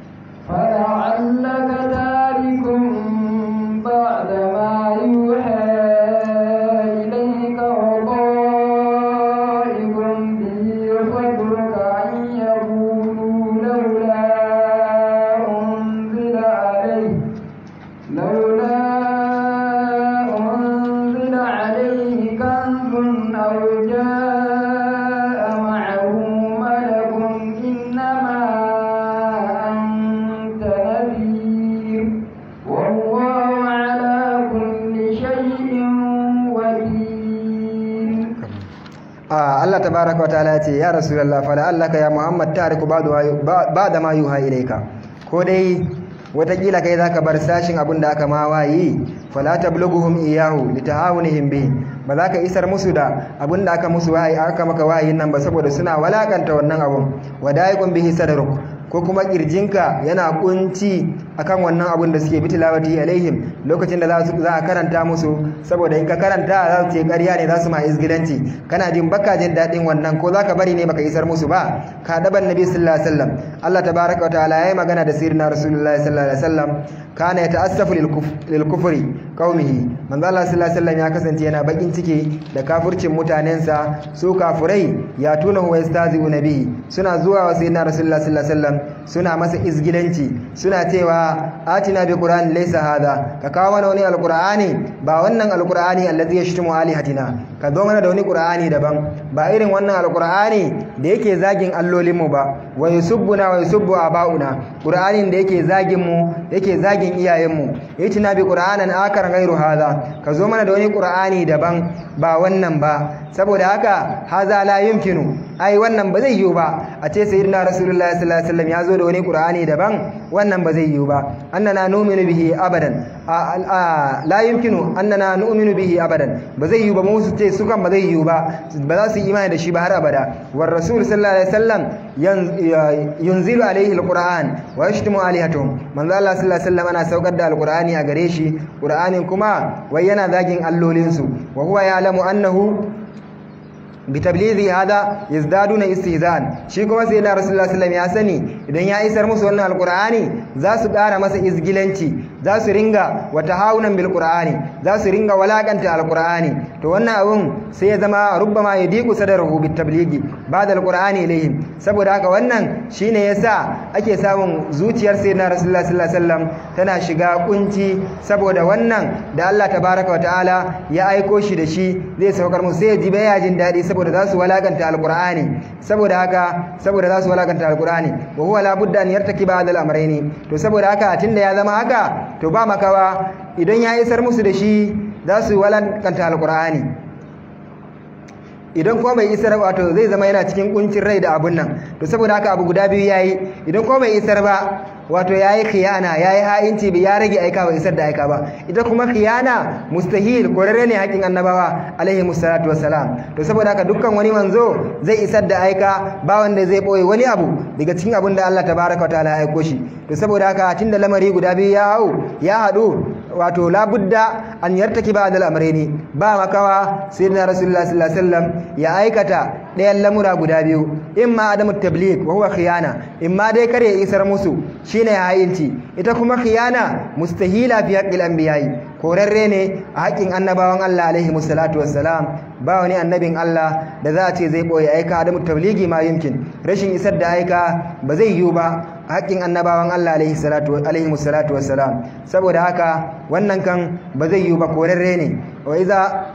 Speaker 2: فلعلك تارك بعد ما يوحى إليك وضائق به صدرك أن يقولوا لولا أنزل عليه لولا أنزل عليه كنز أو جاء معه ملك إنما أنت نذير والله على كل شيء وكيل
Speaker 1: Allah tabaraka wata'ala ya ce ya rasulullah fala allaka ya muhammad tariku ba'da ma yuha ilayka ko dai watakila kai zaka bar sashin abin da aka ma wayi fala tablughuhum iyahu litahawunihim bi ba za ka isar musu da abin da aka musu wayi aka maka wayin nan ba saboda suna walakanta wannan abun wadaiqun bihi sadruk ko kuma kirjinka yana kunci akan wannan abun da suke bitilawati alaihim lokacin da za a karanta musu saboda in ka karanta za su ce ƙarya ne za su ma izgilanci kana jin baka jin daɗin wannan ko za ka bari ne baka isar musu ba ka daban nabi sallallahu alaihi wasallam Allah tabaraka wa ta'ala yayi magana da sirrin rasulullahi sallallahu alaihi wasallam kana yata'assafu lil kufri qaumihi manzo Allah sallallahu alaihi wasallam ya kasance yana bakin ciki da kafircin mutanensa su kafurai ya tuna huwa yastazi'u nabi suna zuwa wa sayyidina rasulullahi sallallahu alaihi wasallam suna masa izgilanci suna cewa atina bi qur'an laysa hadha ka kawo mana wani alqur'ani ba wannan alqur'ani allazi yashtumu alihatina ka zo mana da wani qur'ani daban ba irin wannan alqur'ani da yake zagin allolinmu ba wa yusubbuna wa yusubbu abauna qur'anin da yake zagin mu yake zagin iyayenmu yatina bi qur'anan akar ghairu hadha ka zo mana da wani qur'ani daban ba wannan ba saboda haka haza la yumkinu ai wannan ba zai yiwu ba a ce sayyidina rasulullahi sallallahu alaihi wasallam ya zo da wani qur'ani daban wannan ba zai yiwu ba annana nu'minu bihi abadan la yumkinu annana nu'minu bihi abadan ba zai yiwu ba mu su ce su kan ba zai yiwu ba ba za su yi imani da shi ba har abada war rasul sallallahu alaihi wasallam yunzilu alaihi alquran wa yashtimu alihatuhum manzo Allah sallallahu alaihi wasallam ana saukar da alqurani a gare shi qur'anin kuma wai yana zagin allolinsu wa huwa ya'lamu annahu bitablighi hada yazdaduna istihzan shi kuma sai da rasulullahi sallallahu alaihi wasallam ya sani idan ya isar musu wannan alqur'ani za su ƙara masa izgilanci za su ringa wata haunan bil qur'ani za su ringa walakanta alqur'ani to wannan abun sai ya zama rubbama yadiqu sadruhu bit tablighi ba'da alqur'ani ilayhim saboda haka wannan shine yasa ake samun zuciyar sayyidina rasulullah sallallahu alaihi wasallam tana shiga kunci saboda wannan da Allah tabaraka wa ta'ala ya aiko shi da shi zai saukar musu sai ji baya jin dadi saboda za su walakanta alqur'ani saboda haka saboda za su walakanta alqur'ani wa huwa la budda an yartakiba hadal amrayni to saboda haka tunda ya zama haka to ba makawa idan ya isar musu da shi za su walakanta alqur'ani idan kuma bai isar wato zai zama yana cikin kuncin rai da abun nan to saboda haka abu guda biyu yayi idan kuma bai isar ba wato yayi khiyana yayi ha'inci bi ya rage aika ba isar da aika ba ita kuma khiyana mustahil korare ne hakin annabawa alaihi musallatu wassalam to saboda haka dukkan wani manzo zai isar da aika ba wanda zai boye wani abu daga cikin abin da Allah tabaraka wa ta'ala ya aiko shi to saboda haka tunda lamari guda biyu ya hau ya hadu wato labudda an yartaki ba da ne ba makawa sayyidina rasulullah sallallahu alaihi wasallam ya aikata ɗayan lamura guda biyu imma adamu tabligh wa huwa khiyana imma dai kare isar musu shine hayinci ita kuma khiyana mustahila fi haqqil anbiya'i korarre ne a haƙƙin annabawan Allah alaihi musallatu wassalam ba wani annabin Allah da za a ce zai boye aika adamu tablighi ma yumkin rashin isar da aika ba zai yiwu ba haƙƙin annabawan Allah alaihi salatu alaihi musallatu wassalam saboda haka wannan kan ba zai yiwu ba korarre ne wa iza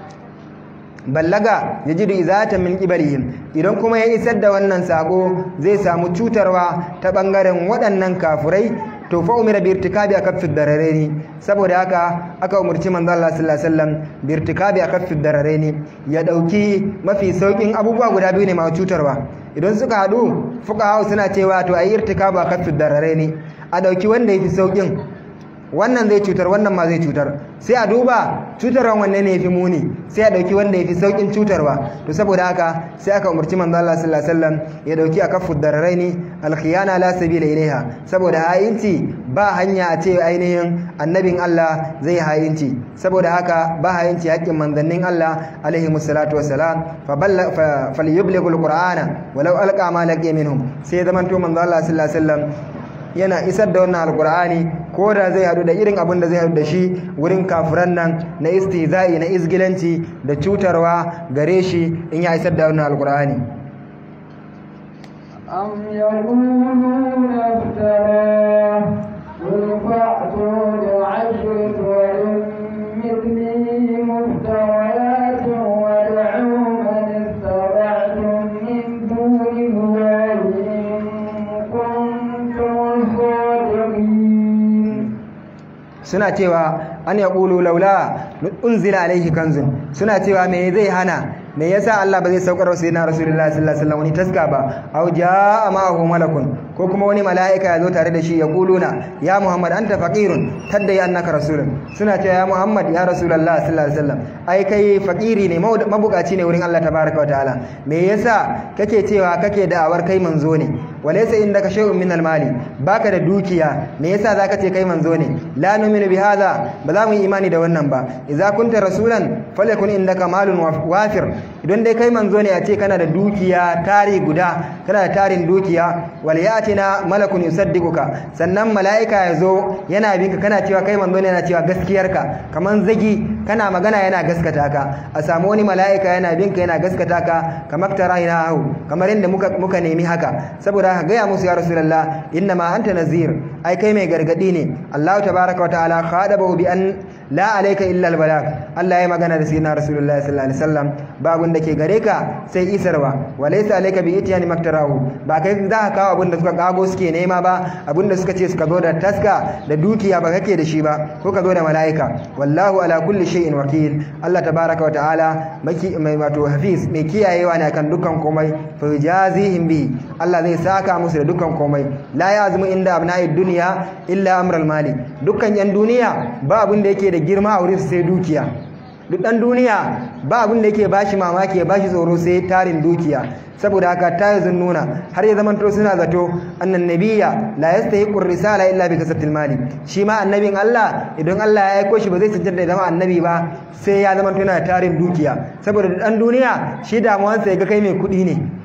Speaker 1: ballaga yajidu izatan min qibalihim idan kuma ya isar da wannan sako zai samu cutarwa ta bangaren waɗannan kafurai to fa umira bi irtikabi akaffi dararaini saboda haka aka umurci manzo Allah sallallahu alaihi wasallam bi irtikabi akaffi dararaini ya dauki mafi saukin abubuwa guda biyu ne ma cutarwa idan suka hadu fuqaha suna cewa to ayi irtikabu akaffi dararaini a dauki wanda yafi saukin wannan zai cutar wannan ma zai cutar sai a duba cutarwan wanne ne yafi muni sai a dauki wanda yafi saukin cutarwa to saboda haka sai aka umarci manzo Allah sallallahu alaihi wasallam ya dauki akaffu dararaini alkhiyana la sabila ilaiha saboda hayinci ba hanya a ce ainihin annabin Allah zai hayinci saboda haka ba hayinci haƙƙin manzannin Allah alaihi musallatu wassalam fa balla falyublighu alqur'ana walau alqa ma laqiya minhum sai zamanto manzo Allah sallallahu alaihi wasallam yana isar da wannan alkur'ani ko da zai hadu da irin abin da zai hadu da shi wurin kafiran nan na istihza'i na izgilanci da cutarwa gare shi in ya isar da wannan alkur'ani
Speaker 2: أم يقولون افتراه قل فأتوا بعشر سور مثله مفتريات وادعوا من استطعتم من دون الله إن كنتم صادقين
Speaker 1: suna cewa an ya ƙulu laula unzila alaihi kanzun suna cewa me zai hana me yasa Allah ba zai saukar wa sayyidina rasulullahi sallallahu alaihi wasallam wani taska ba aw jaa ma'ahu malakun ko kuma wani mala'ika ya zo tare da shi ya kuluna ya muhammad anta faqirun tadda ya annaka rasulun suna cewa ya muhammad ya rasulullahi sallallahu alaihi wasallam ai kai faqiri ne mabukaci ne wurin Allah tabaraka wa ta'ala me yasa kake cewa kake da'awar kai manzo ne walaysa indaka shay'un min al-mali baka da dukiya me yasa zaka ce kai manzo ne la nu'minu bi hadha ba za mu yi imani da wannan ba idza kunta rasulan falyakun indaka malun wafir idan dai kai manzo ne a ce kana da dukiya tari guda kana da tarin dukiya wal yatina malakun yusaddiquka sannan mala'ika ya zo yana binka kana cewa kai manzo ne yana cewa gaskiyarka kaman zagi kana magana yana gaskata ka a samu wani mala'ika yana binka yana gaskata ka kamar tarayina hu kamar inda muka muka nemi haka saboda ka gaya musu ya rasulullah inna ma anta nazir ai kai mai gargadi ne Allah tabaaraka wa ta'ala khadabahu bi an la alayka illa al balag Allah ya magana da sayyidina rasulullah sallallahu alaihi wasallam babun da ke gare ka sai isarwa walaysa alayka bi itiyani maktarahu ba kai za ka kawo abin da suka kago suke nema ba abin da suka ce suka zo da taska da dukiya ba kake da shi ba ko ka zo da mala'ika wallahu ala kulli shay'in wakil Allah tabaaraka wa ta'ala mai wato hafiz mai kiyayewa ne akan dukkan komai fa yajazihim bi Allah zai saka musu da dukkan komai la yazmu inda abna'id dunya illa amral mali dukkan yan duniya ba abin da yake da girma a wurin sai dukiya duk dan duniya ba abin da yake bashi mamaki ya bashi tsoro sai tarin dukiya saboda haka ta yi nuna har ya zamanto suna zato annan nabiyya la yastahiqu risala illa bi kasatil mali shi ma annabin Allah idan Allah ya aiko shi ba zai cancanta ya zama annabi ba sai ya zamanto yana tarin dukiya saboda dan duniya shi damuwansa ya ga kai mai kuɗi ne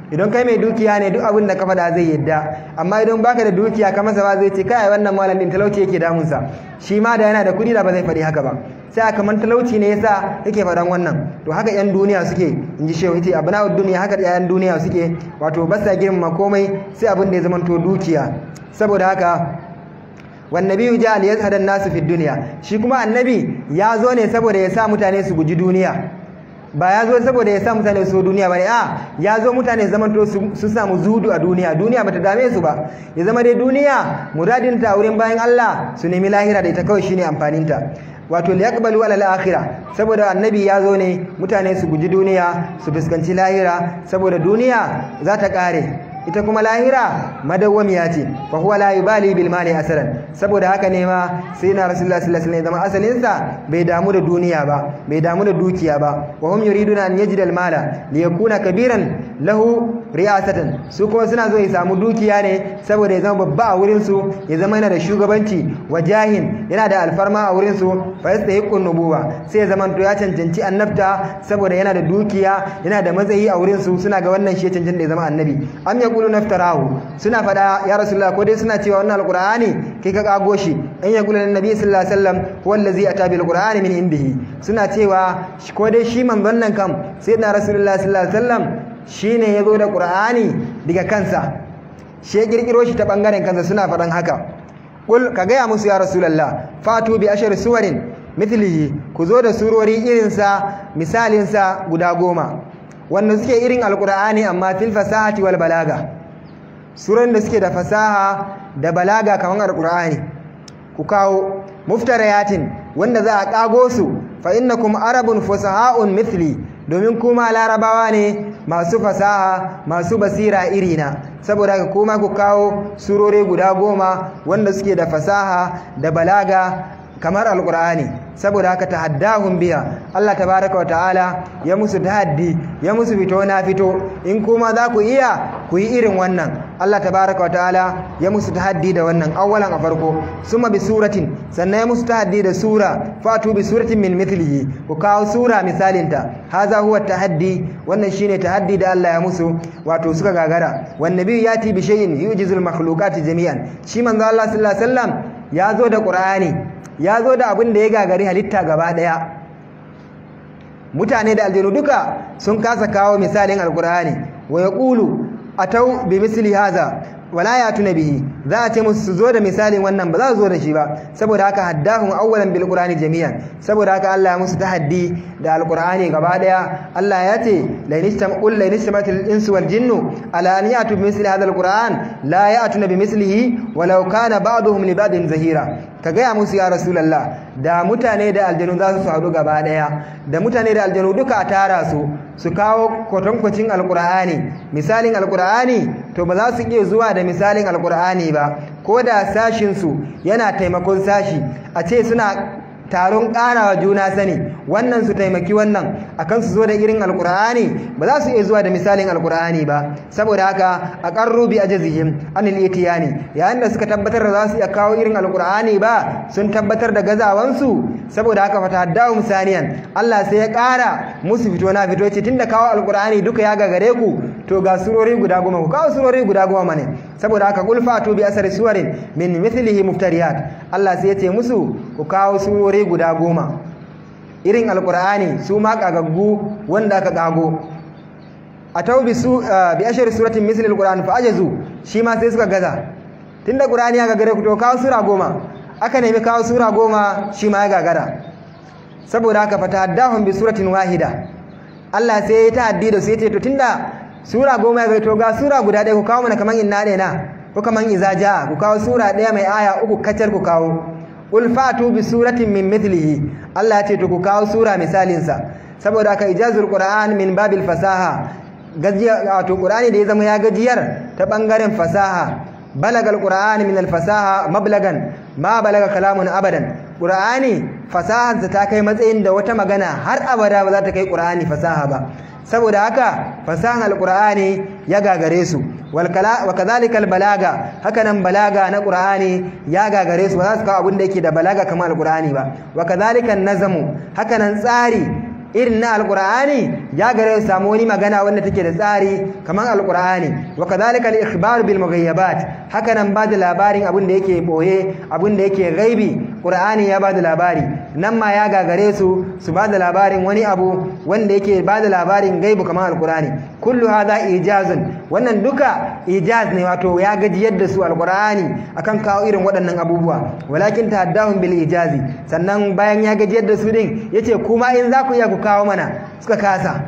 Speaker 1: idan kai mai dukiya ne duk abin da ka faɗa zai yadda amma idan baka da dukiya ka masa ba zai ce kai wannan malam din talauci yake damunsa shi ma da yana da kuɗi da ba zai faɗi haka ba sai a kamar talauci ne yasa yake faɗan wannan to haka yan duniya suke in ji shehu yace abna'ud duniya haka yan duniya suke wato ba sa girmama komai sai abin da ya zamanto dukiya saboda haka wannabiyu ja li yazhada nasu fi dunya shi kuma annabi ya zo ne saboda ya sa mutane su guji duniya ba ya zo saboda ya sa mutane su duniya bane a ya zo mutane zaman to su samu zudu a duniya duniya bata dame su ba ya zama dai duniya muradin ta wurin bayan Allah su nemi lahira da ita kawai shine amfanin ta wato liyaqbalu ala al-akhirah saboda annabi ya zo ne mutane su guji duniya su fuskanci lahira saboda duniya za ta kare ita kuma lahira madawwamiya ce fa huwa la yubali bil mali asalan saboda haka ne ma sai na rasulullahi sallallahu alaihi wasallam zama asalin sa bai damu da duniya ba bai damu da dukiya ba wa hum yuriduna an yajida al mala li yakuna kabiran lahu riyasatan su kuma suna zo ya samu dukiya ne saboda ya zama babba a wurin su ya zama yana da shugabanci wa jahin yana da alfarma a wurin su fa yastahiqu nubuwa sai ya zama to ya cancanci annabta saboda yana da dukiya yana da matsayi a wurin su suna ga wannan shi ya cancanta ya zama annabi am yaqulu naftarahu suna fada ya rasulullah ko dai suna cewa wannan alqur'ani kai ka kago shi an yaqulu annabi sallallahu alaihi wasallam huwa allazi ata bil qur'ani min indihi suna cewa ko dai shi manzon nan kam sayyidina rasulullah sallallahu alaihi wasallam shine yazo da qur'ani daga kansa shi ya kirkiro shi ta bangaren kansa suna fadan haka kul ka gaya musu ya rasulullah fatu bi ashar suwarin mithlihi ku zo da surori irinsa misalinsa guda goma wanda suke irin alkur'ani amma fil fasahati wal balaga suran da suke da fasaha da balaga kamar alkur'ani ku kawo muftarayatin wanda za a kago su fa innakum arabun fusaha'un mithli domin kuma larabawa ne masu fasaha masu basira irina saboda haka kuma ku kawo surori guda goma wanda suke da fasaha da balaga kamar alkur'ani saboda haka tahaddahum biya Allah tabaraka wa ta'ala ya musu tahaddi ya musu fito na fito in kuma za ku iya ku yi irin wannan Allah tabaraka wa ta'ala ya musu tahaddi da wannan awwalan a farko summa bi suratin sannan ya musu tahaddi da sura fatu bi suratin min mithlihi ku kawo sura misalinta haza huwa tahaddi wannan shine tahaddi da Allah ya musu wato suka gagara wan nabi yati bi shay'in yujizul makhluqati jami'an shi manzo Allah sallallahu alaihi wasallam ya zo da qur'ani ya zo da abin da ya gagari halitta gaba ɗaya mutane da aljanu duka sun kasa kawo misalin alkur'ani wa ya ƙulu a tau bi misli haza wala ya tuna bihi za a ce musu su zo da misalin wannan ba za su zo da shi ba saboda haka haddahum awwalan bil qur'ani jami'an saboda haka Allah ya musu tahaddi da alqur'ani gaba daya Allah ya ce la inistam qul la inistamatil insu wal jinnu ala an ya'tu bi misli hadha alqur'an la ya'tuna bi mislihi walau kana ba'duhum li ba'din zahira ka gaya musu ya rasulallah da mutane da aljanu za su haɗu gaba ɗaya da mutane da aljanu duka a tara su su kawo kwatankwacin alkur'ani misalin alkur'ani to ba za su iya zuwa da misalin alkur'ani ba ko da sashinsu yana taimakon sashi a ce suna taron ƙarawa juna sani wannan su taimaki wannan akan su zo da irin alkur'ani ba za su iya zuwa da misalin alkur'ani ba saboda haka a ƙarru bi ajazihim anil itiyani yayin da suka tabbatar da za su iya kawo irin alkur'ani ba sun tabbatar da gazawansu saboda haka fata haddahu saniyan Allah sai ya ƙara musu fito na fito ce tunda kawo alkur'ani duka ya gagare ku to ga surori guda goma ku kawo surori guda goma ne saboda haka qul fatu bi asari suwarin min mithlihi muftariyat Allah sai ya ce musu ku kawo surori guda goma irin alkur'ani su ma kagaggu wanda aka kago a tau bi su bi ashari suratin misli alkur'ani fa ajazu shi ma sai suka gaza tunda qur'ani ya gagare ku to kawo sura goma aka nemi kawo sura goma shi ma ya gagara saboda haka fatahaddahum bi suratin wahida Allah sai ya ta'addi da su yace to tunda sura goma ya to ga sura guda ɗaya ku kawo mana kaman inna ne na ko kaman iza jaa ku kawo sura ɗaya mai aya uku kacar ku kawo qul fatu bi suratin min mithlihi Allah ya ce to ku kawo sura misalin sa saboda haka ijazul qur'an min babil fasaha gajiya wato qur'ani da ya zama ya gajiyar ta bangaren fasaha balagal qur'ani min al fasaha mablagan ma balaga kalamun abadan qur'ani fasahansa ta kai matsayin da wata magana har abada ba za ta kai qur'ani fasaha ba saboda haka fasahan alqur'ani ya gagare su wal kala wa kadhalika balaga hakanan balaga na qur'ani ya gagare su ba za su kawo abin da yake da balaga kamar alqur'ani ba wa kadhalika nazamu hakanan tsari irin na alqur'ani ya gare su samu wani magana wanda take da tsari kamar alqur'ani wa kadhalika al-ikhbar bil mughayyabat haka nan ba da labarin abin da yake boye abin da yake gaibi qur'ani ya ba da labari nan ma ya gagare su su ba da labarin wani abu wanda yake ba da labarin gaibu kamar alqur'ani kullu hadha ijazun wannan duka ijaz ne wato ya gaji yadda su alqur'ani akan kawo irin waɗannan abubuwa walakin tahaddahum bil ijazi sannan bayan ya gaji yadda su din yace kuma in za ku iya ku kawo mana suka kasa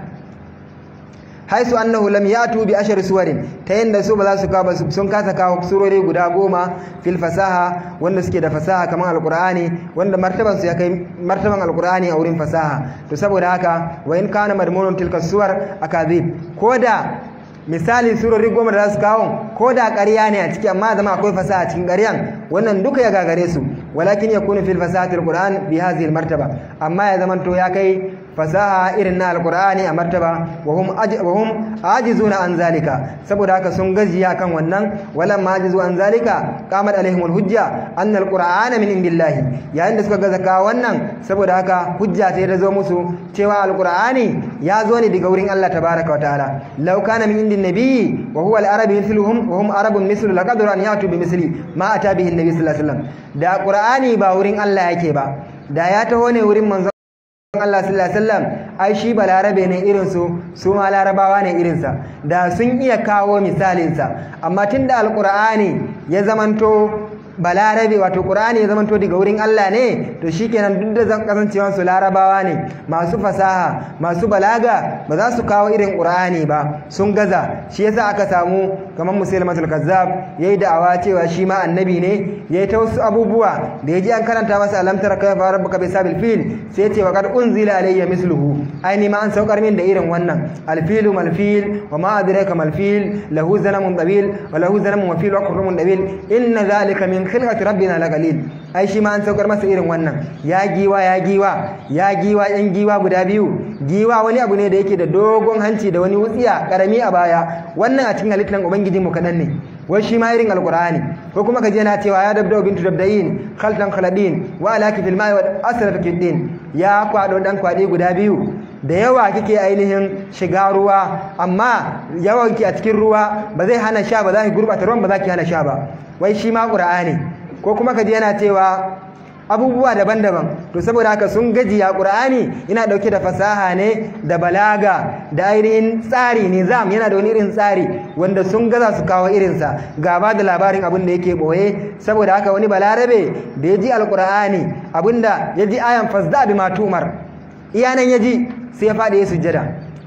Speaker 1: haisu annahu lam yatu bi ashar suwarin ta yanda su ba za su kawo sun kasa kawo surori guda goma fil fasaha wanda suke da fasaha kamar alqur'ani wanda martaban su ya kai martaban alqur'ani a wurin fasaha to saboda haka wa in kana madmunun tilka suwar akazib koda misali surori goma da za su kawo ko da ƙarya ne a ciki amma zama akwai fasaha cikin ƙaryan wannan duka ya gagare su walakin yakunu fil fasahati alquran bi hadhihi almartaba amma ya zamanto ya kai fasaha irin na alqur'ani a martaba wa hum wa hum ajizuna an zalika saboda haka sun gajiya kan wannan walam ajizu an zalika qamat alaihim alhujja anna alqur'ana min indillahi yayin da suka gaza ka wannan saboda haka hujja ta da zo musu cewa alqur'ani ya zo ne daga wurin Allah tabaaraka wa ta'ala law kana min indin nabiyyi wa huwa al-arabi mithluhum wa hum arabun mithlu laqadru an yatu bi misli ma ata bihi an-nabi sallallahu alaihi wasallam da qur'ani ba wurin Allah yake ba da ya taho ne wurin manzo Allah sallallahu alaihi wasallam ai shi balarabe ne irin su su ma larabawa ne irin sa da sun iya kawo misalin sa amma tunda alqur'ani ya zamanto balarabe wato qur'ani ya zamanto daga wurin Allah ne to shikenan duk da zan kasancewan su larabawa ne masu fasaha masu balaga ba za su kawo irin qur'ani ba sun gaza shi yasa aka samu kamar musulmatul kazzab yayi da'awa cewa shi ma annabi ne yayi ta wasu abubuwa da yaji an karanta masa alam tara kayfa rabbuka bisabil fil sai ya ce wa qad unzila alayya misluhu ai ni ma an saukar min da irin wannan alfilu malfil wa ma adraka malfil lahu zanamun tabil wa lahu zanamun wa fil wa qurrumun dabil inna zalika min khilqati rabbina lagalil ai shi ma an saukar masa irin wannan ya giwa ya giwa ya giwa yan giwa guda biyu giwa wani abu ne da yake da dogon hanci da wani wutsiya karami a baya wannan a cikin halittar ubangijin mu kadan ne wai shi ma irin alqur'ani ko kuma kaje na cewa ya dabda bintu dabdayin khaltan khaladin wa alaki fil ma'i wa asrat kiddin ya kwado dan kwade guda biyu da yawa kike ainihin shiga ruwa amma yawanki a cikin ruwa ba zai hana sha ba za ki gurbata ruwan ba za ki hana sha ba wai shi ma qur'ani ko kuma kaje yana cewa abubuwa daban-daban to saboda haka sun gajiya qur'ani yana dauke da fasaha ne da balaga da ainihin tsari nizam yana da wani irin tsari wanda sun gaza su kawo irinsa gaba da labarin abin da yake boye saboda haka wani balarabe da ya ji alqur'ani abinda ya ji ayan fasda bi matumar iyanan ya ji sai ya faɗi ya sujjada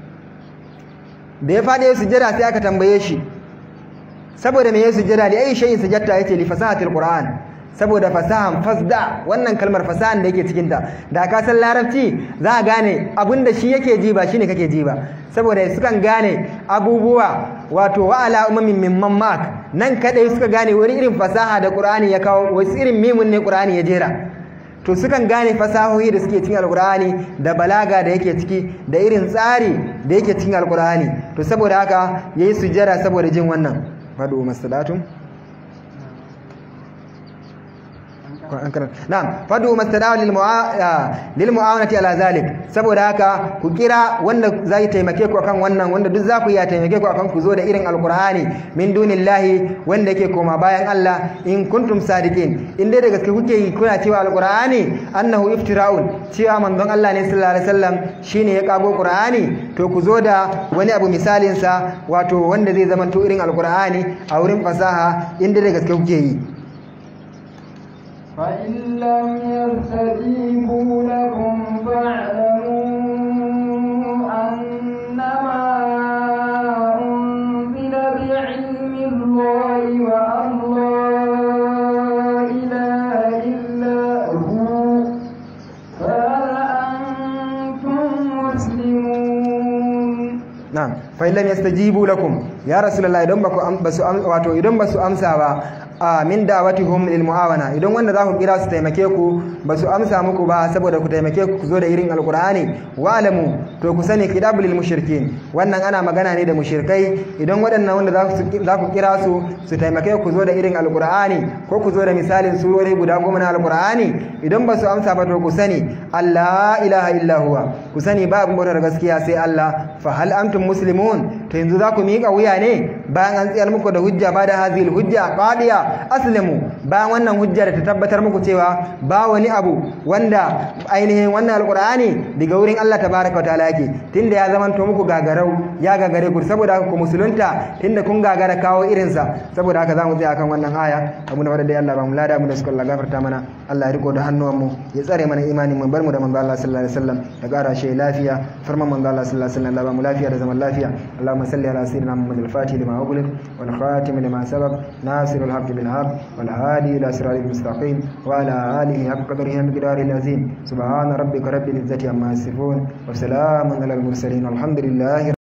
Speaker 1: da ya faɗi ya sujjada sai aka tambaye shi saboda me ya sujjada da ayi shayin sujjata yace li fasahatil qur'an saboda fasahan fasda wannan kalmar fasahan da yake cikin ta da ka san larabci za a gane abinda shi yake ji ba shine kake ji ba saboda sukan gane abubuwa wato wa ala umamin mimman mak nan kadai suka gane wani irin fasaha da qur'ani ya kawo wasu irin mimun ne qur'ani ya jera to sukan gane fasahohi da suke cikin alkur'ani da balaga da yake ciki da irin tsari da yake cikin alkur'ani to saboda haka yayi sujjada saboda jin wannan fadu masalatun na'am fadu mastadaw lil lil mu'awanati ala zalik saboda haka ku kira wanda zai taimake ku akan wannan wanda duk za ku iya taimake ku akan ku zo da irin alqur'ani min dunillahi wanda yake koma bayan Allah in kuntum sadiqin in dai da gaske kuke yi kuna cewa alqur'ani annahu iftira'un cewa manzon Allah ne sallallahu alaihi wasallam shine ya kago qur'ani to ku zo da wani abu misalin sa wato wanda zai zama to irin alqur'ani a wurin fasaha in dai da gaske kuke yi
Speaker 2: فإن لم يستجيبوا لكم فاعلموا أنما أنزل بعلم الله وأن لا إله إلا هو فهل أنتم مسلمون
Speaker 1: na'am fa illam yastajibu lakum ya rasulullah idan baku basu wato idan basu amsa ba a min da'watihum lil muawana idan wanda za ku kira su taimake ku ba su amsa muku ba saboda ku taimake ku ku zo da irin alqur'ani wa alamu to ku sani kidabul lil mushrikin wannan ana magana ne da mushrikai idan waɗannan wanda za ku kira su su taimake ku zo da irin alqur'ani ko ku zo da misalin surori guda goma na alqur'ani idan ba su amsa ba to ku sani Allah ilaha illa huwa ku sani ba abin bautar gaskiya sai Allah fa hal antum muslimun to yanzu za ku miƙa wuya ne bayan an tsayar muku da hujja ba da hazil hujja qadiya aslimu bayan wannan hujja da ta tabbatar muku cewa ba wani abu wanda ainihin wannan alqur'ani daga wurin Allah tabaraka wa ta'ala yake tunda ya zama to muku gagarau ya gagare ku saboda haka ku musulunta tunda kun gagara kawo irin sa saboda haka zamu tsaya kan wannan aya abu da wadda Allah ba mu lada mu da suka Allah gafarta mana Allah ya riko da hannuwan mu ya tsare mana imanin mu bar mu da manzo Allah sallallahu alaihi wasallam ya kara shi lafiya farman manzo Allah sallallahu alaihi wasallam Allah ba mu lafiya da zaman lafiya Allahumma salli ala sayyidina Muhammad al-Fatih lima ughliq wal khatim lima sabaq nasir al-haqq bil haqq wal hadi ila siratil mustaqim wa ala alihi haqq qadrihi wa miqdarihi al-azim subhana rabbika rabbil izzati amma yasifun wa salamun alal mursalin walhamdulillahi